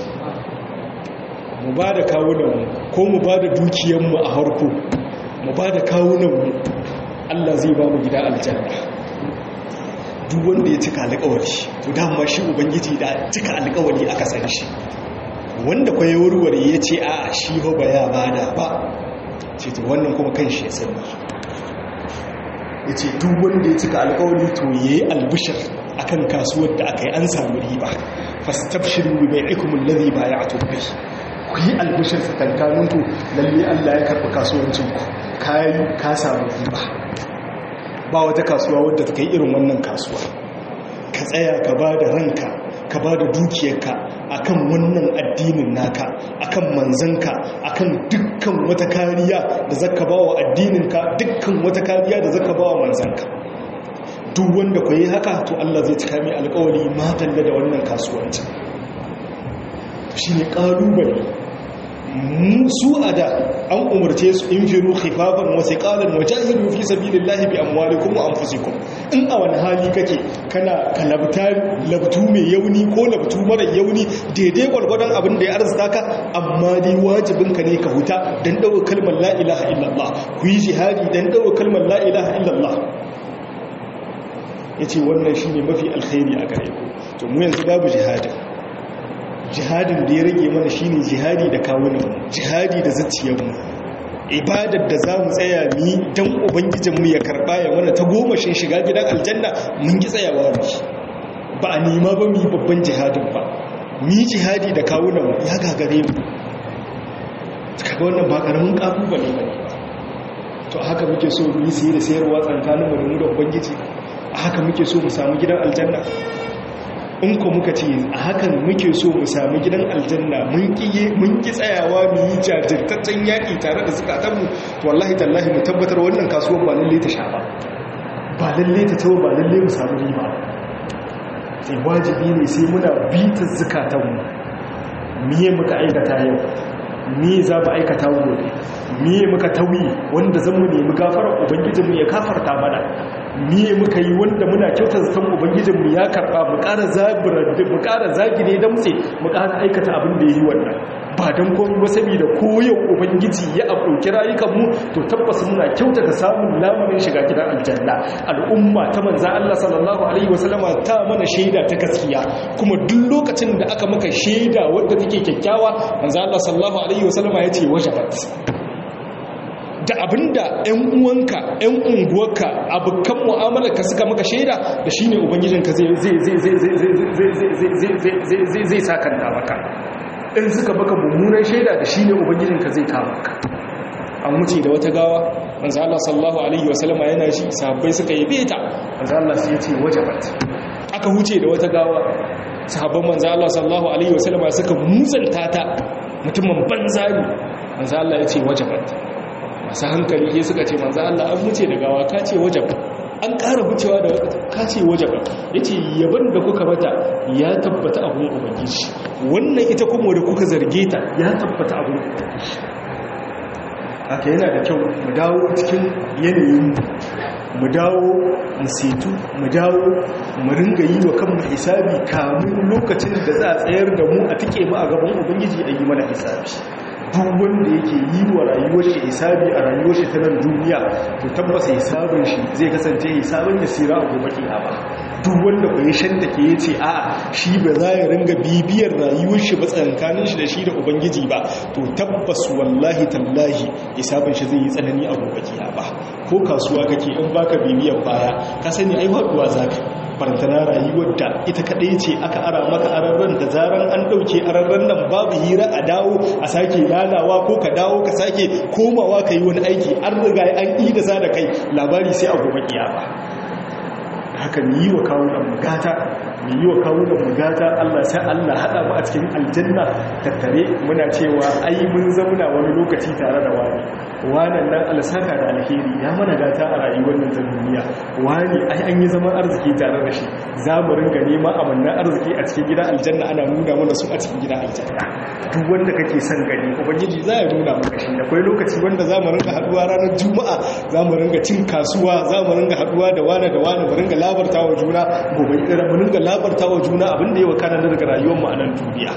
mu ba da kawunanmu ko mu ba da dukiyanmu a harko mu ba da kawunanmu Allah zai ba mu gida aljanna duk wanda ya cika alƙawari to dama shi ubangiji da cika alƙawari aka san shi wanda kwa ya warware ya ce a shi ba ya bada ba ce to wannan kuma kan shi ya sani ya ce duk wanda ya cika alƙawari to ya yi albishir akan kasuwar da aka yi an samu riba fastabshiru bi bai'ikum alladhi bay'atum bihi ku yi albishir tsakankaninku lalle Allah ya karɓi kasuwancinku kayi ka samu riba ba wata kasuwa wadda ta kai irin wannan kasuwa ka tsaya ka ba da ranka ka ba da dukiyarka akan wannan addinin naka akan manzanka akan dukkan wata kariya da zaka ba wa addininka dukkan wata kariya da zaka ba wa manzanka duk wanda ku yi haka to Allah zai cika mai alkawari matalla da wannan kasuwancin shi ne ƙalubale su a da an umarce su in firu khifafan wasu ƙalar wajahiru fi sabi lillahi bi amwalikum wa anfusikum in a wani hali kake kana ka labtu mai yauni ko labtu mara yauni daidai gwargwadon abin da ya arzita ka amma dai wajibinka ne ka huta don ɗaukar kalmar la ilaha illallah ku yi jihadi don ɗaukar kalmar la ilaha illallah ya ce wannan shi ne mafi alkhairi a gare ku to mu yanzu babu jihadin jihadin da ya rage mana shine jihadi da kawunan jihadi da zuciyarmu ibadar da za mu tsaya mi don ubangijinmu ya karɓa ya mana ta gomashin shiga gidan aljanna mun ki tsayawa mu ba a nema ba mu yi babban jihadin ba mi jihadi da kawunan ya gagare mu kaga wannan ba karamin ƙalubale ba to haka muke so mu yi saye da sayarwa tsakaninmu da mu da ubangiji a haka muke so mu samu gidan aljanna in ku muka ce a hakan muke so mu sami gidan aljanna mun ki tsayawa mu yi jajirtaccen yaƙi tare da zukatanmu to wallahi tallahi mu tabbatar wannan kasuwar ba lalle ta sha ba ba lalle ta tawo ba lalle mu samu riba sai wajibi ne sai muna bitar zukatanmu miye muka aikata yau miye za mu aikata gobe miye muka tauyi wanda zan mu nemi gafarar ubangijinmu ya kafarta mana miye muka yi wanda muna kyautar zaton ubangijinmu ya karba mu ƙara zabirar mu ƙara zagire damtse mu ƙara aikata abin da ya yi wannan ba don komi ba saboda koyau ubangiji ya ɗauki rayukanmu to tabbas muna kyautata samun lamunin shiga gidan aljanna al'umma ta manzan Allah sallallahu alaihi wasallama ta mana shaida ta gaskiya kuma duk lokacin da aka maka shaida wadda take kyakkyawa manzan Allah sallallahu alaihi wasallama ya ce wajabat da abinda ‘yan uwanka ‘yan unguwarka abokan mu'amalarka suka maka shaida da shi ne ubangijinka zai sakanta maka in suka baka mummunan shaida da shi ne ubangijinka zai kama ka an wuce da wata gawa manzo Allah sallallahu alaihi wasallama yana shi sahabbai suka yi beta manzo Allah sai ya ce wajabat aka huce da wata gawa sahabban manzo Allah sallallahu alaihi wasallama suka mutsanta ta mutumin banza ne manzo Allah ya ce wajabat masu hankali sai suka ce manzo Allah an wuce da gawa ka ce wajabat an ƙara wucewa da ka ce wajabat yace yaban da kuka mata ya tabbata abun ubangiji wannan ita kuma da kuka zarge ta ya tabbata abun ubangiji haka yana da kyau mu dawo cikin yanayin mu dawo mu setu mu dawo mu ringa yi wa kanmu hisabi kamun lokacin da za a tsayar da mu a tike mu a gaban ubangiji a yi mana hisabi duk wanda yake yi wa rayuwar shi hisabi a rayuwar shi ta nan duniya to tabbasa hisabin shi zai kasance hisabin da sira a gobe kiyama duk wanda bai shanta ke yace a shi ba za ya ringa bibiyar rayuwar shi ba tsankanin shi da shi da ubangiji ba to tabbas wallahi tallahi hisabin shi zai yi tsanani a gobe kiyama ko kasuwa kake in baka bibiyar baya ka sani ai faduwa zaka barantana rayuwar da ita kadai ce aka ara maka ararren da zaran an dauke ararren nan babu hira a dawo a sake lalawa ko ka dawo ka sake komawa ka yi wani aiki an riga an yi da za da kai labari sai a gobe kiyama haka mu yi wa kawunan mugata mu yi wa kawunan mugata Allah sai Allah hada mu a cikin aljanna tattare muna cewa ai mun zauna wani lokaci tare da wani wannan nan alsaka da alheri ya mana gata a rayuwar nan duniya wani ai an yi zaman arziki tare da shi za mu ringa neman amannan arziki a cikin gida aljanna ana nuna mana su a cikin gida aljanna duk wanda kake son gani ubangiji za ya nuna maka shi akwai lokaci wanda za mu ringa haduwa ranar juma'a za mu ringa cin kasuwa za mu ringa haduwa da wani da wani mu ringa labarta wa juna gobe mu ringa labarta wa juna abin da ya wakana daga rayuwar mu a nan duniya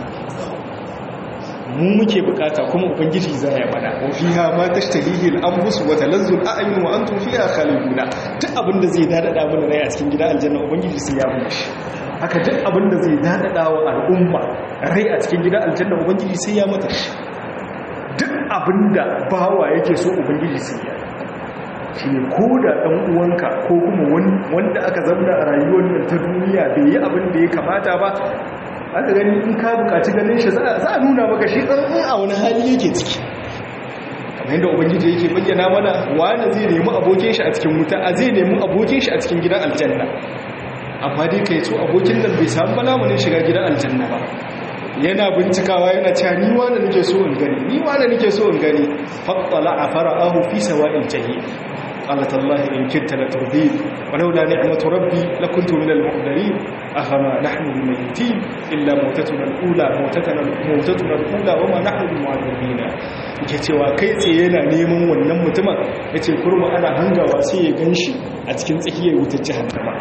mu muke bukata kuma ubangiji za ya mana wa fiha ma tashtahihi al-anfus wa talazzu al-a'yun wa antum fiha khaliduna duk abinda zai dadada mana rai a cikin gidan aljanna ubangiji sai ya mu shi haka duk abinda zai dadada wa al'umma rai a cikin gidan aljanna ubangiji sai ya mata shi duk abinda bawa yake so ubangiji sai ya shi ne ko da ɗan uwanka ko kuma wanda aka zamna a rayuwar nan ta duniya bai yi abin da ya kamata ba aka gani in ka bukaci ganin shi za a nuna maka shi ɗan a wani hali yake ciki kamar yadda ubangiji yake bayyana mana wani zai nemi abokin shi a cikin wuta a zai nemi abokin shi a cikin gidan aljanna amma dai kai so abokin nan bai samu balamunin shiga gidan aljanna ba yana bincikawa yana cewa ni wani nake so in gani ni wani nake so in gani fattala a fara'ahu fi sawa'il jahim قال تالله إن كنت لتردين ولولا نعمة ربي لكنت من المحضرين أفما نحن بميتين إلا موتتنا الأولى موتتنا, موتتنا الأولى وما نحن بمعذبين yake cewa kai tsaye yana neman wannan mutumin ya ce kurma ana hangawa sai ya gan shi a cikin tsakiyar wutar jihannama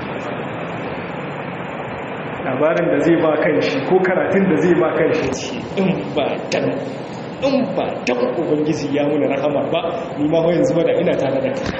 labarin da zai ba kan shi ko karatun da zai ba kan shi ce in ba dan in ba dan ubangiji ya muna rahama ba ni ma yanzu ba da ina tare da kai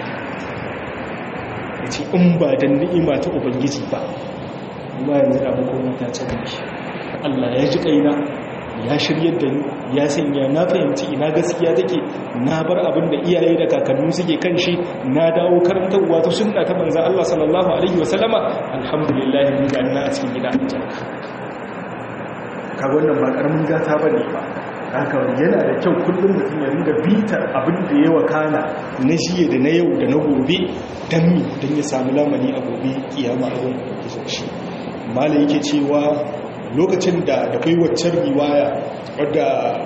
yace in ba dan ni'ima ta ubangiji ba ni ma yanzu da makoma ta ce shi Allah ya ji kaina ya shiryar da ni ya sanya na fahimci ina gaskiya take na bar abin da iyaye da kakanni suke kan shi na dawo karantarwa ta sunna ta manzo Allah sallallahu alaihi wasallama alhamdulillah mun ga ina a cikin gida aljanna kaga wannan ba karamin gata bane ba haka yana da kyau kullum mutum ya ringa bitar abin da ya wakana na jiya da na yau da na gobe don mi don ya samu lamani a gobe kiyama a wani ubangijin shi mala yake cewa lokacin da da kai waccan riwaya wadda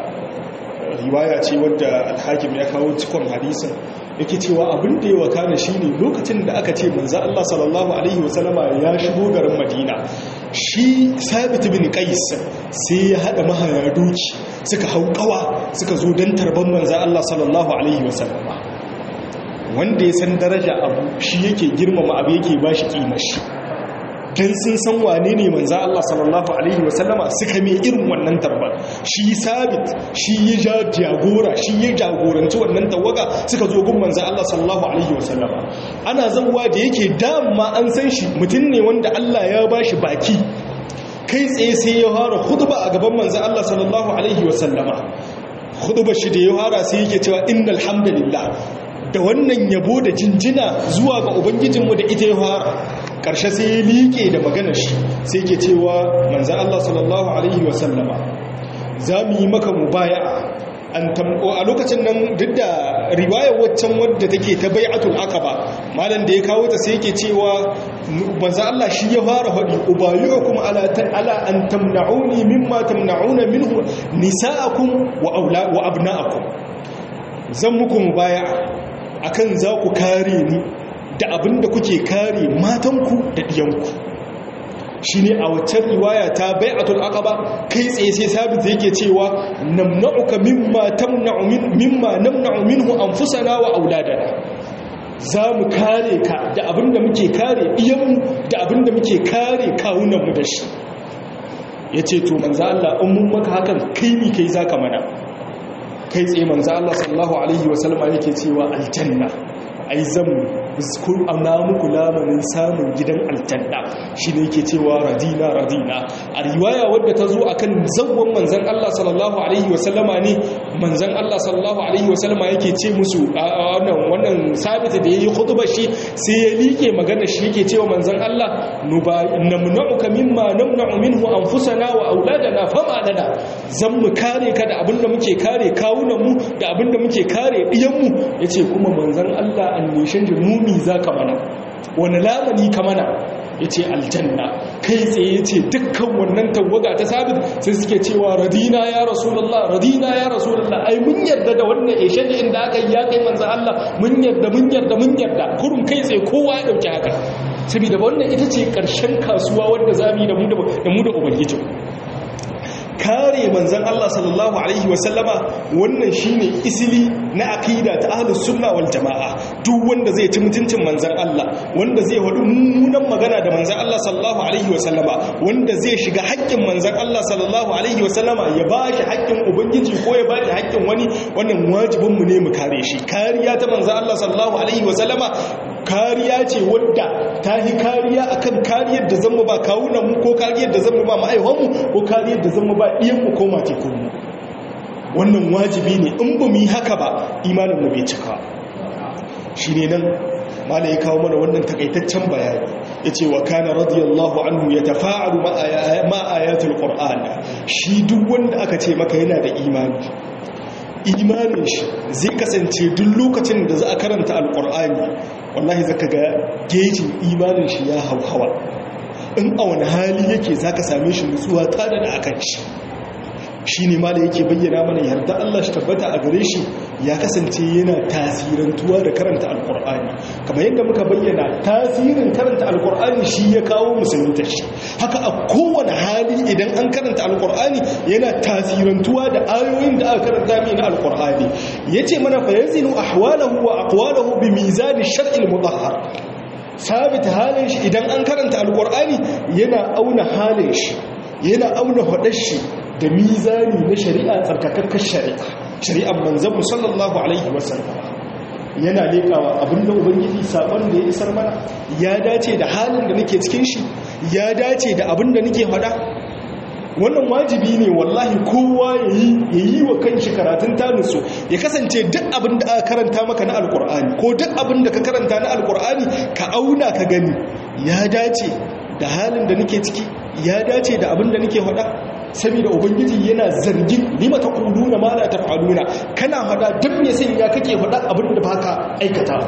riwaya ce wadda alhakim ya kawo cikon hadisin yake cewa abin da ya wakana shine lokacin da aka ce manzo Allah sallallahu alaihi wasallama ya shigo garin Madina shi Sabit bin Qais sai ya hada mahaya doki suka hau kawa suka zo dan tarban manzo Allah sallallahu alaihi wasallama wanda ya san daraja abu shi yake girmama abu yake bashi kimar shi dan sun san wane ne manzo Allah sallallahu alaihi wasallama suka mai irin wannan tarbar shi sabit shi ya jagora shi ya jagoranci wannan tawaga suka zo gun manzo Allah sallallahu alaihi wasallama ana zanwa da yake dama an san shi mutum ne wanda Allah ya bashi baki kai tsaye sai ya fara khutba a gaban manzo Allah sallallahu alaihi wasallama khutba shi da ya fara sai yake cewa innal hamdalillah da wannan yabo da jinjina zuwa ga ubangijinmu da ita ya fara ƙarshe sai ya liƙe da maganar shi sai ke cewa manzan Allah sallallahu Alaihi wasallama za mu yi maka mubaya a lokacin nan duk da riwayar waccan wadda take ta bai'atul aqaba malam da ya kawo ta sai yake cewa manzan Allah shi ya fara faɗi ubayukum ala ala an tamna'uni mimma tamna'una minhu nisa'akum wa aula wa abna'akum zan muku mubaya akan za ku kare ni da abin da kuke kare matanku da ɗiyanku shi ne a waccan riwaya ta bai'atul aqaba kai tsaye sai sabit yake cewa namna'uka mimma tamna'u min mimma namna'u minhu anfusana wa auladana za mu kare ka da abin da muke kare ɗiyanmu da abin da muke kare kawunanmu da shi ya ce to manzo Allah in mun maka hakan kai ni kai zaka mana kai tsaye manzo Allah sallallahu alaihi wasallam yake cewa aljanna ai zan kun ana muku lamarin samun gidan aljanna shi ne yake cewa radina radina a riwaya wadda ta zo akan zawwan manzan Allah sallallahu alaihi wasallama ne manzan Allah sallallahu alaihi wasallama yake ce musu wannan wannan sabita da yayi khutba shi sai ya like magana shi yake cewa manzan Allah namna'uka mimma namna'u minhu anfusana wa auladana fama lana zan mu kare ka da abinda muke kare kawunan mu da abinda muke kare diyan mu yace kuma manzan Allah annishin mumi za ka mana wani lamani ka mana ya ce aljanna kai tsaye ya ce dukkan wannan tawaga ta sabit sai suke cewa radina ya rasulallah radina ya rasulallah ai mun yarda da wannan ishen inda aka yi ya kai manzan Allah mun yarda mun yarda mun yarda kurun kai tsaye kowa ya dauki haka saboda wannan ita ce karshen kasuwa wanda za mu yi da mu da ubangiji kare manzan Allah sallallahu Alaihi wasallama wannan shine isili na akida ta ahlus sunna wal jama'a duk wanda zai ci mutuncin manzan Allah wanda zai wadu mummunan magana da manzan Allah sallallahu Alaihi wasallama wanda zai shiga haƙƙin manzan Allah sallallahu Alaihi wasallama ya ba shi haƙƙin ubangiji ko ya ba shi haƙƙin wani wannan wajibinmu ne mu kare shi kariya ta manzan Allah sallallahu Alaihi wasallama kariya ce wadda ta yi kariya akan kariyar da zama ba kawunanmu ko kariyar da zama ba ma'aiwanmu ko kariyar da zama ba ɗiyanmu ko matekunmu wannan wajibi ne in ba mu yi haka ba imaninmu bai cika shi ne nan mala ya kawo mana wannan takaitaccen bayani ya ce wa kana radiyallahu anhu ya tafa'alu ma'ayatul qur'an shi duk wanda aka ce maka yana da imani imanin shi zai kasance duk lokacin da za a karanta alkur'ani wallahi zaka ga gejin imanin shi ya hauhawa in a wani hali yake zaka same shi nutsuwa ta da akan shi shi ne ma da yake bayyana mana yarda Allah shi tabbata a gare shi ya kasance yana tasirantuwa da karanta alkur'ani kamar yadda muka bayyana tasirin karanta alkur'ani shi ya kawo musulunta shi haka a kowane hali idan an karanta alkur'ani yana tasirantuwa da ayoyin da aka karanta mai na alkur'ani ya ce mana fa yanzinu ahwalahu wa aqwalahu bi mizani shar'il mudahhar sabita halin shi idan an karanta alkur'ani yana auna halin shi yana auna hadar shi da mizani na shari'a tsarkakakkar shari'a shari'ar manzanmu sallallahu alaihi wasallam yana lekawa abinda ubangiji sabon da ya isar mana ya dace da halin da nake cikin shi ya dace da abinda nake faɗa wannan wajibi ne wallahi kowa ya yi wa kanshi karatun tanusu ya kasance duk abin da aka karanta maka na alkur'ani ko duk abin da ka karanta na alkur'ani ka auna ka gani ya dace da halin da nake ciki ya dace da abin da nake faɗa saboda ubangiji yana zargin lima ta kuluna ma la taf'aluna kana faɗa duk me sai ya kake faɗa abin da baka aikata ba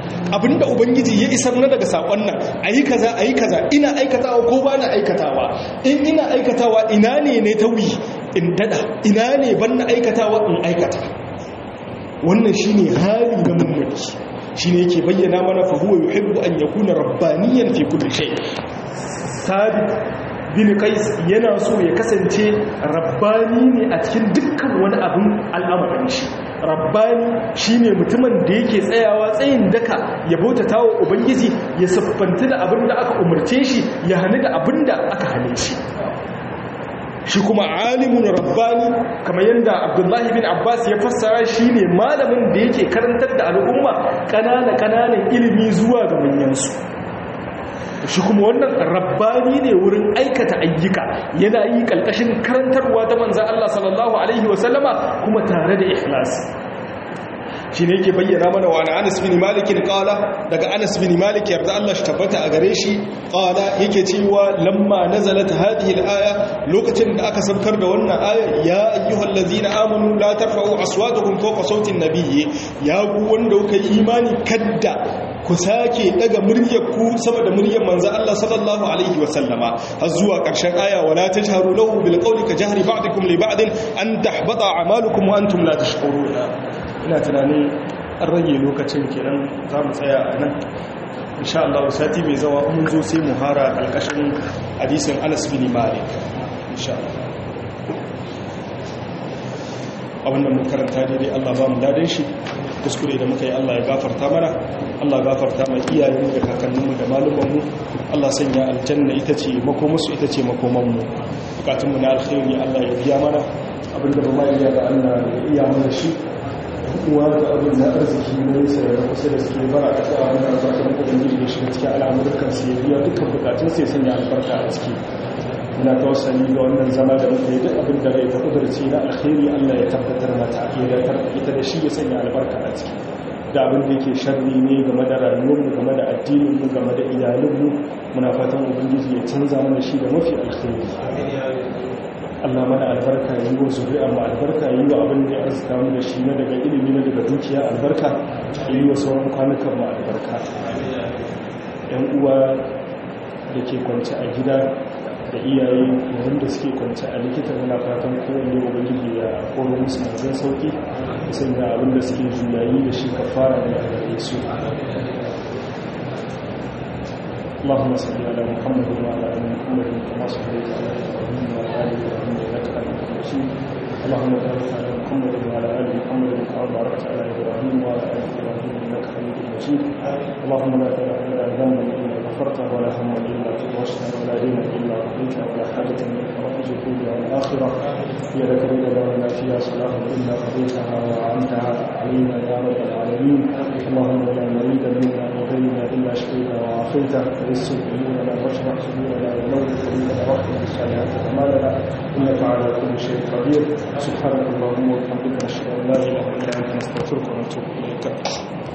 abinda ubangiji ya isar na daga sakon nan ayi kaza ayi kaza ina aikatawa ko ba na aikatawa in ina aikatawa ina ne ne tawi in dada ina ne ban na aikatawa in aikata wannan shine hali na mummuni shine yake bayyana mana fa huwa yuhibbu an yakuna rabbaniyan fi kulli shay sabit bin qais yana so ya kasance rabbani ne a cikin dukkan wani abin al'amarin shi rabbani shine mutumin da yake tsayawa tsayin daka ya bautata wa ubangiji ya siffanta da abin da aka umarce shi ya hana da abin da aka hane shi shi kuma alimun rabbani kamar yadda abdullahi bin abbas ya fassara shi ne malamin da yake karantar da al'umma ƙanana-ƙananan ilimi zuwa ga manyansu shi kuma wannan rabbani ne wurin aikata ayyuka yana yi ƙalƙashin karantarwa ta manzan Allah sallallahu Alaihi wasallama kuma tare da ikhlasi shi ne yake bayyana mana wa anas bin malikin kala daga anas bin malik yarda Allah shi tabbata a gare shi kala yake cewa lamma nazalat hadhihi al-aya lokacin da aka saukar da wannan ayar ya ayyuhal ladzina amanu la tarfa'u aswatakum fawqa sawti an-nabiyyi ya ku wanda kuka yi imani kadda ku sake daga muryar ku sama da muryar manzo Allah sallallahu alaihi wa sallama har zuwa karshen aya wala tajharu lahu bil qawli ka jahri ba'dikum li ba'din an tahbata a'malukum wa antum la tash'uruna ina tunanin an rage lokacin kenan za mu tsaya a nan insha Allah sati mai zawa mun zo sai mu hara kalkashin hadisin Anas bin Malik insha Allah abinda mun karanta daidai Allah ba mu dadin shi kuskure da muka yi Allah ya gafarta mana Allah ya gafarta mai iyayenmu da kakanninmu da malumanmu Allah sanya aljanna ita ce makomarsu ita ce makomanmu bukatunmu na alkhairi Allah ya biya mana abinda ba ma iya da Allah ya iya mana shi uwa da abin da arziki na nisa da kusa da suke bara a ƙasa abin da albarkar ubangiji da shiga cikin al'amurkan su ya biya dukkan bukatun sai sanya albarka a ciki muna tawassali ga wannan zama da muka yi duk abin da rai ta kudurci na alkhairi allah ya tabbatar mata ya datar ita da shi ya sanya albarka a ciki da abin da yake sharri ne game da rayuwarmu game da addininmu game da iyalinmu muna fatan ubangiji ya canza mana shi da mafi alkhairi Allah mana albarka yi wa zuri'a ma albarka yi wa abin da ya arzika mu da shi na daga ilimi na daga dukiya albarka yi wa sauran kwanukan mu albarka yan uwa da ke kwance a gida da iyaye yayin da suke kwance a likita muna fatan kowanne ubangiji ya koro musu manzan sauki sanya abin da suke juyayi da shi kafara ne a gare su اللهم صل على محمد وعلى ال محمد كما صليت على ابراهيم وعلى ال ابراهيم انك حميد مجيد اللهم بارك على محمد وعلى ال محمد كما باركت على ابراهيم وعلى ال ابراهيم انك حميد مجيد اللهم لا تدع لنا ذنبا الا غفرته ولا هما الا فرجته ولا دينا الا قضيته ولا حاجه من حوائج الدنيا والاخره هي لك رضا لنا فيها صلاه الا قضيتها وعنتها علينا يا رب العالمين اللهم لا مريد منا وغيرنا الا شفينا وعافيته ويسر امورنا واشرح صدورنا ونور قلوبنا واغفر بالصالحات اعمالنا انك على كل شيء قدير سبحانك اللهم وبحمدك نشهد ان لا اله الا انت نستغفرك ونتوب اليك